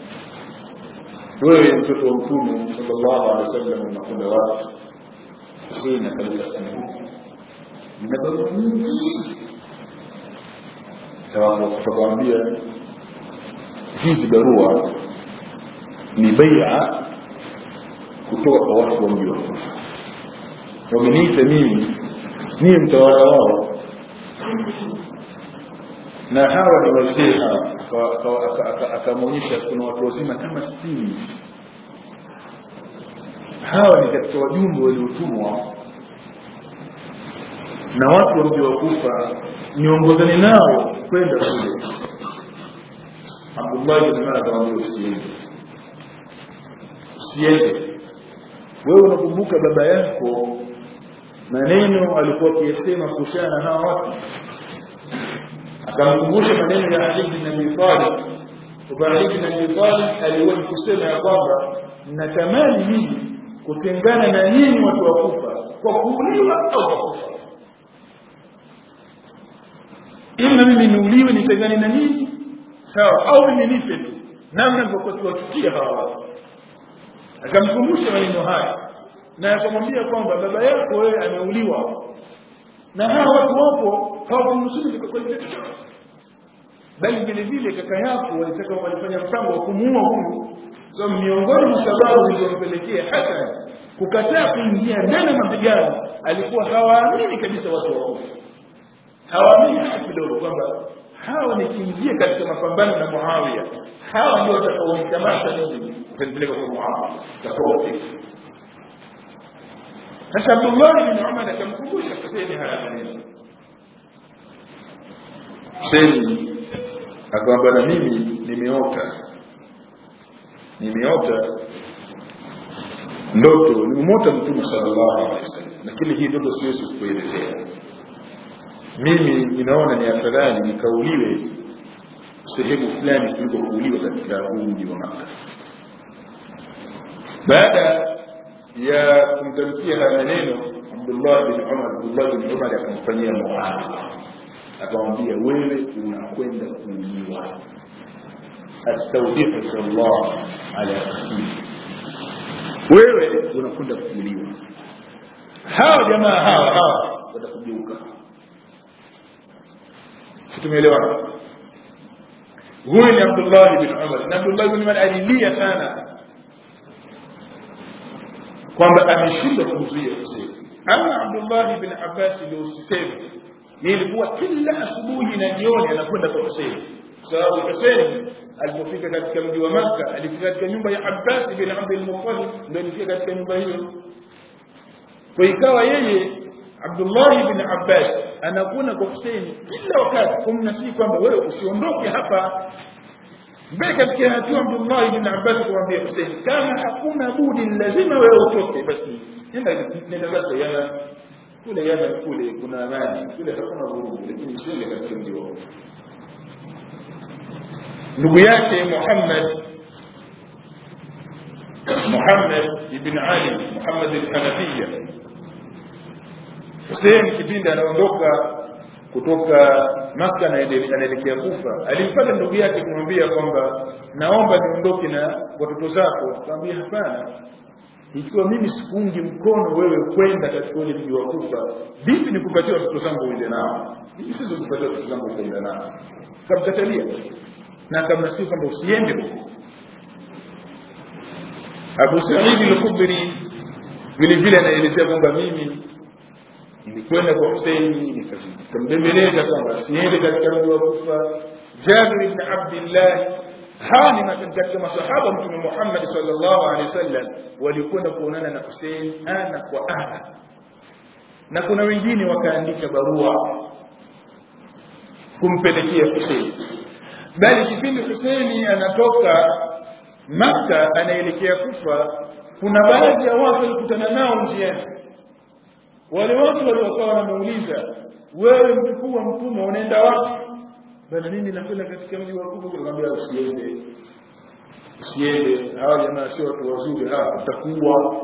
wewe mtoto wa mtume sallallahu alaihi wasallam unakwenda wapi Husein akaleta sanduku na barua nyingi tutakwambia hizi barua ni baia kutoka kwa watu wa mji wa Kufa wameniita mimi niye mtawala wao na hawa ni wazee hawa akamwonyesha kuna watu wazima kama sitini hawa ni katika wajumbe waliotumwa na watu wa mji wa Kufa niongozane nao kwenda kule Abdullah bin Umar akamwambia usiende usiende wewe unakumbuka baba yako maneno alikuwa akiyasema kuhusiana na hawa watu akamkumbusha maneno ya Ali bin Abi Talib kwa Ali bin Abi Talib aliwahi kusema ya kwamba natamani mimi kutengana na nyinyi watu wa Kufa kwa kuuliwa au kwa kufa ima mimi niuliwe nitengane na nyinyi sawa au mimi nife tu namna nilivyokuwa kiwachukia hawa watu akamkumbusha maneno haya na akamwambia kwamba baba yako wewe ameuliwa na hawa watu wapo hawakumnusuru kwa kweli bali vile vile kaka yako walitaka walifanya mpango wa kumuua huyu so miongoni mwa sababu zilizompelekea hata kukataa kuingia ndani ya mapigano alikuwa hawaamini kabisa watu wa kufa hawaamini hata kidogo kwamba hawa nikiingia katika mapambano na Muawiya hawa ndio watakaonikamata mimi utanipeleka kwa Muawiya tofauti sasa Abdullah bin Umar akamkumbusha Husaini haya maneno Husaini akamwambia na mimi nimeota nimeota ndoto nimemota mtume sallallahu alaihi wasallam lakini hii ndoto siwezi kukuelezea mimi ninaona ni afadhali nikauliwe sehemu fulani kuliko kuuliwa katika huu mji wa Makka. Baada ya kumtamkia haya maneno, Abdullah bin Umar, Abdullah bin Umar akamfanyia muahada, akamwambia wewe unakwenda kuuliwa, astaudihuka Allah ala rasuli, wewe unakwenda kuuliwa. Hawa jamaa hawa hawa watakugeuka tumeelewana huyu ni Abdullah bin Umar na Abdullah bin Umar alilia sana kwamba ameshindwa kumzuia Hussein ama Abdullah bin Abbas ndio usiseme ilikuwa kila asubuhi na jioni anakwenda kwa Hussein sababu Hussein alipofika katika mji wa Makka alifika katika nyumba ya Abbas bin Abdul Muttalib ndio alifika katika nyumba hiyo kwa ikawa yeye Abdullah bin Abbas anakuona kwa Hussein kila wakati kumnasihi kwamba wewe usiondoke hapa mbele katika hatua Abdullah bin Abbas kumwambia Hussein kama hakuna budi lazima wewe utoke basi nenda nenda zako yana kule yana kule kuna amani kule hakuna vurugu lakini usiende katika mji wao ndugu yake Muhammad Muhammad ibn Ali Muhammad al-Hanafiya Hussein kipindi anaondoka kutoka Makka anaelekea Kufa, alimpata ndugu yake kumwambia kwamba naomba niondoke na watoto zako. Akamwambia hapana, ikiwa mimi sikuungi mkono wewe kwenda katika ule mji wa Kufa, vipi nikupatie watoto zangu uende nao? Mimi siwezi kupatia watoto zangu ukaenda nao. Kamkatalia na akamnasihi kwamba usiende huko. Abu Said al-Khudri vile vile anaelezea kwamba mimi nilikwenda kwa Husaini nikambembeleza kwamba siende katika mji wa Kufa. Jabir ibn Abdillah, hawa ni katika masahaba Mtume Muhammad sallallahu alaihi wasallam walikwenda kuonana na Husain ana kwa ana, na kuna wengine wakaandika barua kumpelekea Husain, bali kipindi Husaini anatoka Makka anaelekea Kufa, kuna baadhi ya watu walikutana nao njiani wale watu waliokuwa wanamuuliza wewe mjukuu wa mtume unaenda wapi bana mimi nakwenda katika mji wa kufa nikamwambia usiende usiende hawa jamaa sio watu wazuri hawa utakuwa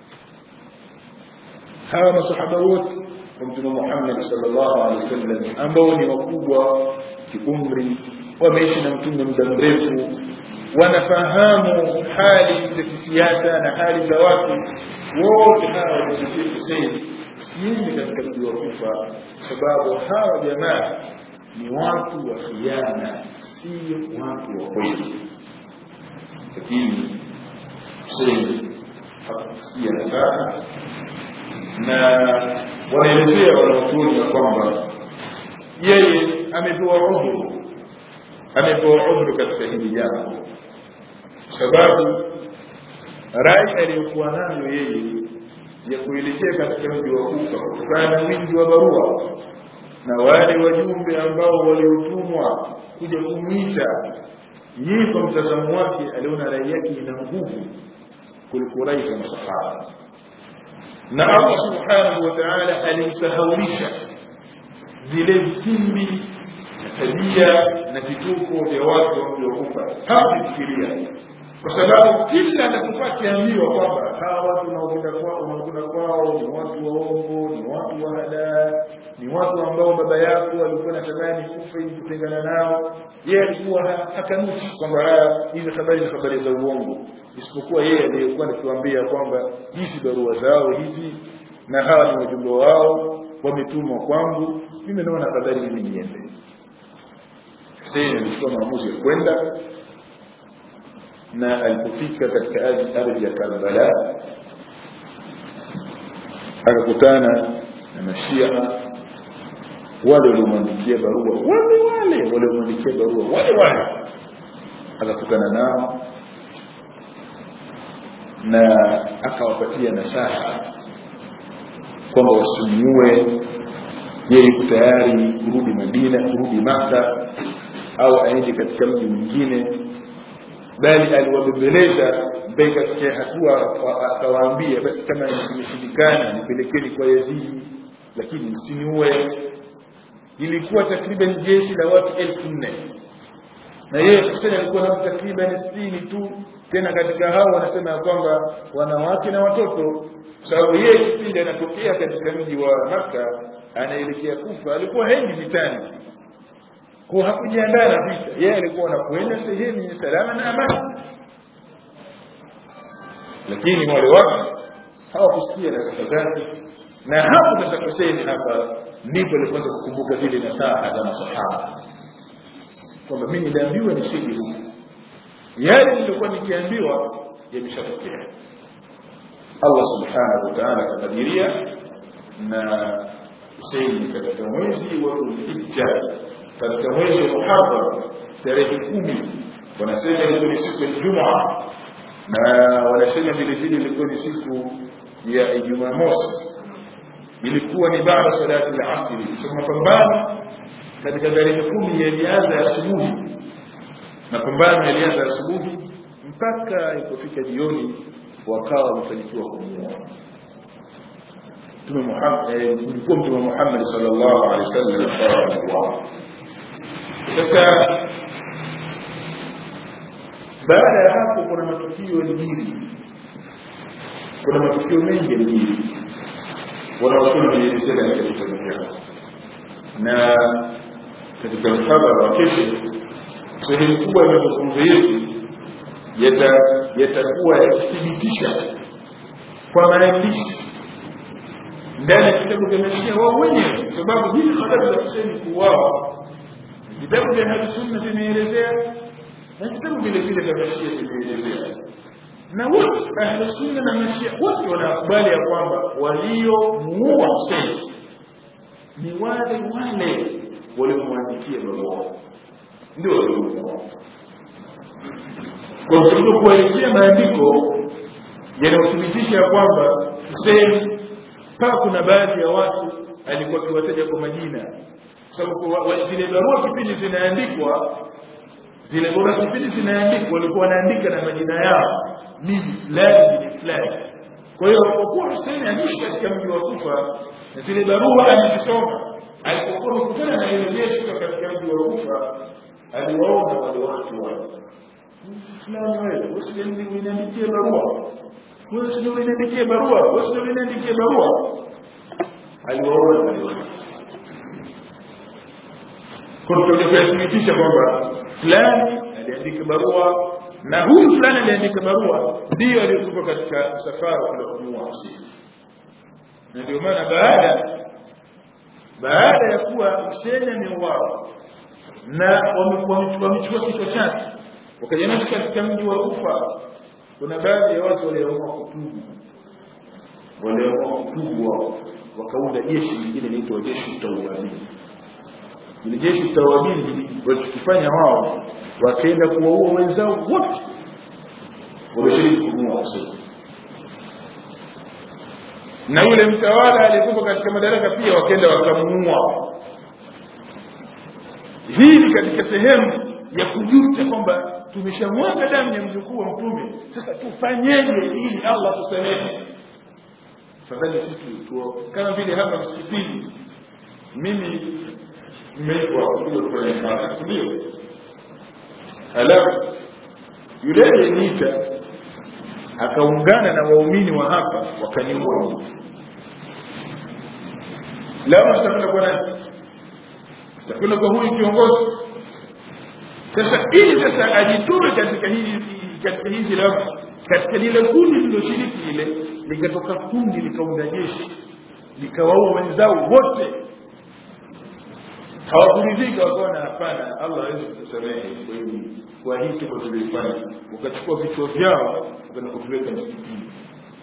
hawa masahaba wote wa mtume Muhammad sallallahu alaihi wasallam ambao ni wakubwa kiumri wameishi na mtume muda mrefu wanafahamu hali za kisiasa na hali za watu wote hawa wameshiriki Hussein siende katika mji wa Kufa sababu hawa jamaa ni watu wa khiana sio watu wa kweli lakini Hussein hakusikia nasaha na wanaelezea wanachuoni ya kwamba yeye amepewa udhuru amepewa udhuru katika hili jambo sababu rai aliyokuwa nayo yeye ya kuelekea katika mji wa kufa kutokana na wingi wa barua na wale wajumbe ambao waliotumwa kuja kumwita yeye kwa mtazamo wake aliona rai yake ina nguvu kuliko rai za masahaba na Allah subhanahu wa ta'ala alimsahaulisha vile vitimbi na tabia na vituko vya watu waliokufa hawakufikiria kwa sababu kila anapokuwa akiambiwa kwamba hawa watu unaokwenda kwao unaokwenda kwao ni watu waongo ni watu wa hadaa ni watu ambao baba yako alikuwa natamani kufa ili kutengana nao yeye alikuwa hakanushi kwamba hizi habari ni habari za uongo isipokuwa yeye aliyekuwa nikiwaambia kwamba hizi barua zao hizi na hawa ni wajumbe wao wametumwa kwangu mimi naona afadhali mimi niende Hussein alichukua maamuzi ya kwenda na alipofika katika ardhi ya Karbala akakutana na mashia wale waliomwandikia barua wale wale waliomwandikia barua wale wale akakutana nao na akawapatia nasaha kwamba wasimuue yeye yuko tayari kurudi Madina kurudi Maka au aende katika mji mwingine bali aliwabembeleza mpaka katika hatua akawaambia basi kama imeshindikana nipelekeni kwa Yazidi lakini msiniue ilikuwa takriban jeshi la watu elfu nne na yeye Hussein alikuwa na takriban sitini tu tena katika hao wanasema ya kwamba wanawake na watoto sababu yeye kipindi anatokea katika mji wa Makka anaelekea Kufa alikuwa hendi vitani kwa hakujiandaa na vita yeye alikuwa anakwenda sehemu yenye salama na amani lakini wale watu hawakusikia nasaha zake na hapo sasa Hussein hapa ndipo alipoanza kukumbuka zile nasaha za masahaba kwamba mimi niliambiwa nisije huku yale nilikuwa nikiambiwa yameshatokea Allah subhanahu wa ta'ala akakadiria na Hussein katika mwezi wa Dhulhijja katika mwezi wa Muharram tarehe kumi wanasema ilikuwa ni siku ya Ijumaa na wanasema vile vile ilikuwa ni siku ya Ijumaa mosi ilikuwa ni baada salati al-asri so mapambano katika tarehe kumi yalianza asubuhi mapambano yalianza asubuhi mpaka ilipofika jioni wakawa wamefanikiwa kumuua mtume Muhammad ilikuwa mtume Muhammad sallallahu alaihi wasallam akawa sasa baada ya hapo kuna matukio yaliyojiri kuna matukio mengi yaliyojiri wanaosoma walielezea katika vitabu vyao na katika mhadhara wa kesho sehemu kubwa ya mazungumzo yetu yatakuwa yakithibitisha kwa maandishi ndani ya vitabu vya mashia wao wenyewe sababu hizi habari za Hussein kuuawa vitabu vya Ahlusunna vimeelezea na vitabu vile vile vya mashia vimeelezea na wote Ahlusunna na mashia wote wanakubali ya kwamba waliomuua Hussein ni wale wale waliomwandikia barua ndio waliomuua kwa sababu kuelezea maandiko yanayothibitisha kwamba Hussein mpaka kuna baadhi ya watu alikuwa akiwataja kwa majina sababu zile barua kipindi zinaandikwa zile barua kipindi zinaandikwa walikuwa wanaandika na majina yao mimi fulani ni fulani kwa hiyo kwa kuwa Hussein aliishi katika mji wa Kufa na zile barua alizisoma alipokuwa amekutana na ile jeshi katika mji wa Kufa aliwaona wale watu wale fulani wewe usiniandikie barua usiniandikie barua usiniandikie barua aliwaona wale watu kwa kuyathibitisha kwamba fulani aliandika barua na huyu fulani aliandika barua ndiyo aliyokufa katika msafara kwenda kumuua Hussein na ndio maana baada baada ya kuwa Hussein ameuawa na wamechukua kichwa chake wakajanasa katika mji wa Kufa kuna baadhi ya watu waliamua kutubu waliamua kutubu wao wakaunda jeshi lingine linaitwa jeshi tawabini ile jeshi tawabini walichokifanya wao wakaenda kuwaua wenzao wote wameshiriki kumuua Hussein na yule mtawala aliyekuwa katika madaraka pia wakaenda wakamuua hii ni katika sehemu ya kujuta kwamba tumeshamwaga damu ya mjukuu wa mtume sasa tufanyeje ili allah tusamehe fadhali sisi tu kama vile hapa msikitini mimi nimeitwa kuja kufanya ibada ndio halafu yule aliyeniita akaungana na waumini wa hapa wakaniua leo tutakwenda kwa nani tutakwenda kwa huyu kiongozi sasa ili sasa ajitoe katika hili katika hizi lama katika lile kundi liloshiriki lile likatoka kundi likaunda jeshi likawaua wenzao wote hawakuridhika wakaona hapana allah hawezi kutusamehe kwa hivi kwa hii tuko tulioifanya wakachukua vichwa vyao wakaenda kuviweka msikitini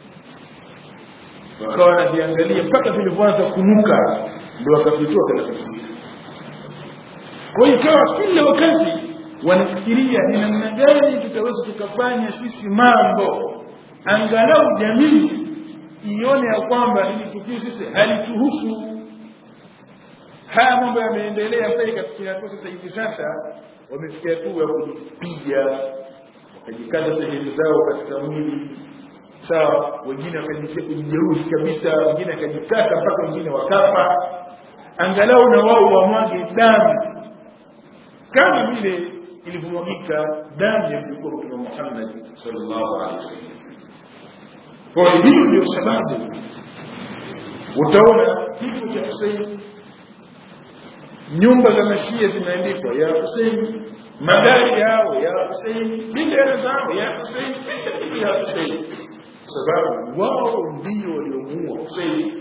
wakawa wanaviangalia mpaka vilivyoanza kunuka ndio wakavitoa katika msikiti kwa hiyo ikawa kila wakati wanafikiria ni namna gani tutaweza tukafanya sisi mambo angalau jamii ione ya kwamba hili tukio sisi halituhusu haya mambo yameendelea mpaka ikafikia hatua sasa hivi sasa wamefikia hatua ya kujipiga wakajikata sehemu zao katika mwili sawa wengine wakajitia kujijeruhi kabisa wengine wakajikata mpaka wengine wakafa angalau na wao wamwage damu kama vile ilivyomwagika damu ya mjukuu mtume Muhammad sallallahu alaihi wasallam. Kwa hiyo hiyo ndio sababu utaona kifo cha Hussein, nyumba za mashia zimeandikwa ya Hussein, magari yao ya Hussein, bendera zao ya Hussein, kila kitu ya Hussein, kwa sababu wao ndio waliomuua Hussein.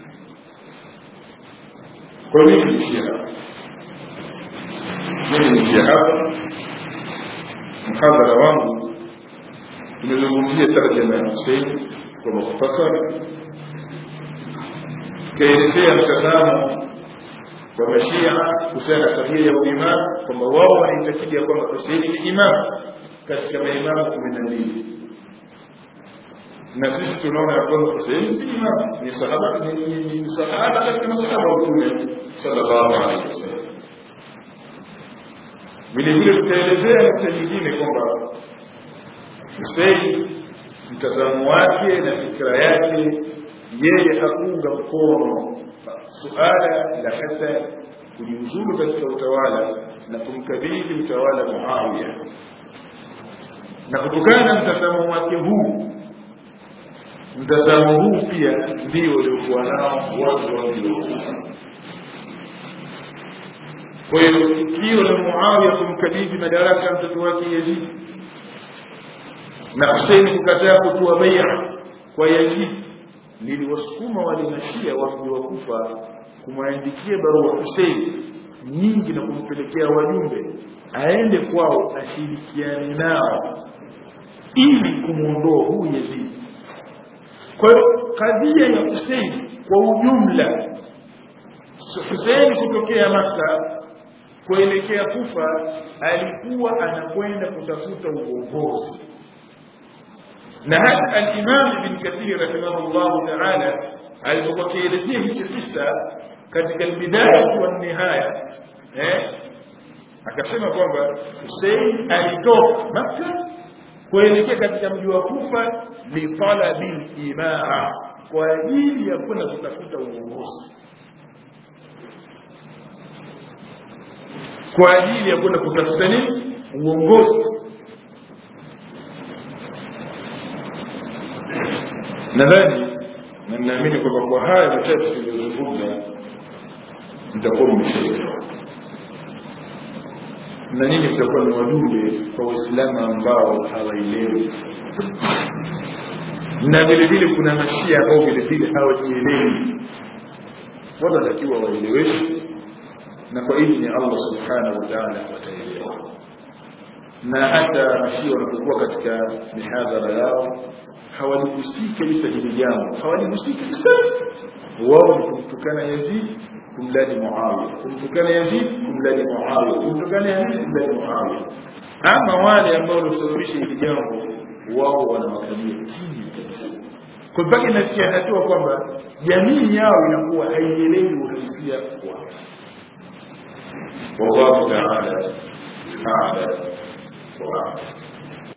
Kwa hiyo ni shia mimi niishia hapa mhadhara wangu tumezungumzia tarjama ya husein kwa mukhtasar tukaelezea mtazamo wa mashia kuhusiana na tabia ya uimamu kwamba wao wanaitakidi ya kwamba huseini ni imamu katika maimamu kumi na mbili na sisi tunaona ya kwamba huseini si imamu ni sahaba ni sahaba katika masahaba wa mtume sallallahu alaihi wasallam vile vile tutaelezea nukta nyingine kwamba Hussein mtazamo wake na fikra yake yeye hakuunga mkono suala la Hasan kujiuzulu katika utawala na kumkabidhi utawala Muawiya, na kutokana na mtazamo wake huu, mtazamo huu pia ndio waliokuwa nao watu wa mji wa Kufa. Kwa hiyo tukio la Muawiya kumkabidhi madaraka mtoto wake Yazid na Hussein kukataa kutoa bai'a kwa Yazid liliwasukuma wale mashia wa mji wa Kufa kumwandikia barua Hussein nyingi na kumpelekea wajumbe aende kwao ashirikiane nao ili kumwondoa huyu Yazid. Kwa hiyo kadhia ya Hussein kwa ujumla, Hussein kutokea Maka kuelekea Kufa alikuwa anakwenda kutafuta uongozi na hata al-Imam Ibn Kathir rahimahullahu ta'ala alipokuwa akielezea hichi kisa katika al-Bidaya wa Nihaya eh akasema kwamba Hussein alitoka Makka kuelekea katika mji wa Kufa li talabil imara kwa ajili ya kwenda kutafuta uongozi kwa ajili ya kwenda kutafuta nini uongozi nadhani na ninaamini kwamba kwa haya machache tuliyozungumza mtakuwa mmeshaelewa na nyinyi mtakuwa ni wajumbe kwa waislamu ambao hawaelewi na vile vile kuna mashia ambao vile vile hawajielewi watu watakiwa waeleweshwe na kwa idhni allah subhanahu wa taala wataelewa na hata mashia wanapokuwa katika mihadhara yao hawalihusiki kabisa hili jambo hawalihusiki kabisa wao ni kumtukana yazid kumlani muawiya kumtukana yazid kumlani muawiya kumtukana yazid kumlani muawiya ama wale ambao waliosababisha hili jambo wao wanawakalia chini kabisa kwa mpaka inafikia hatua kwamba jamii yao inakuwa haielewi uhalisia wao wallahu taala ala wa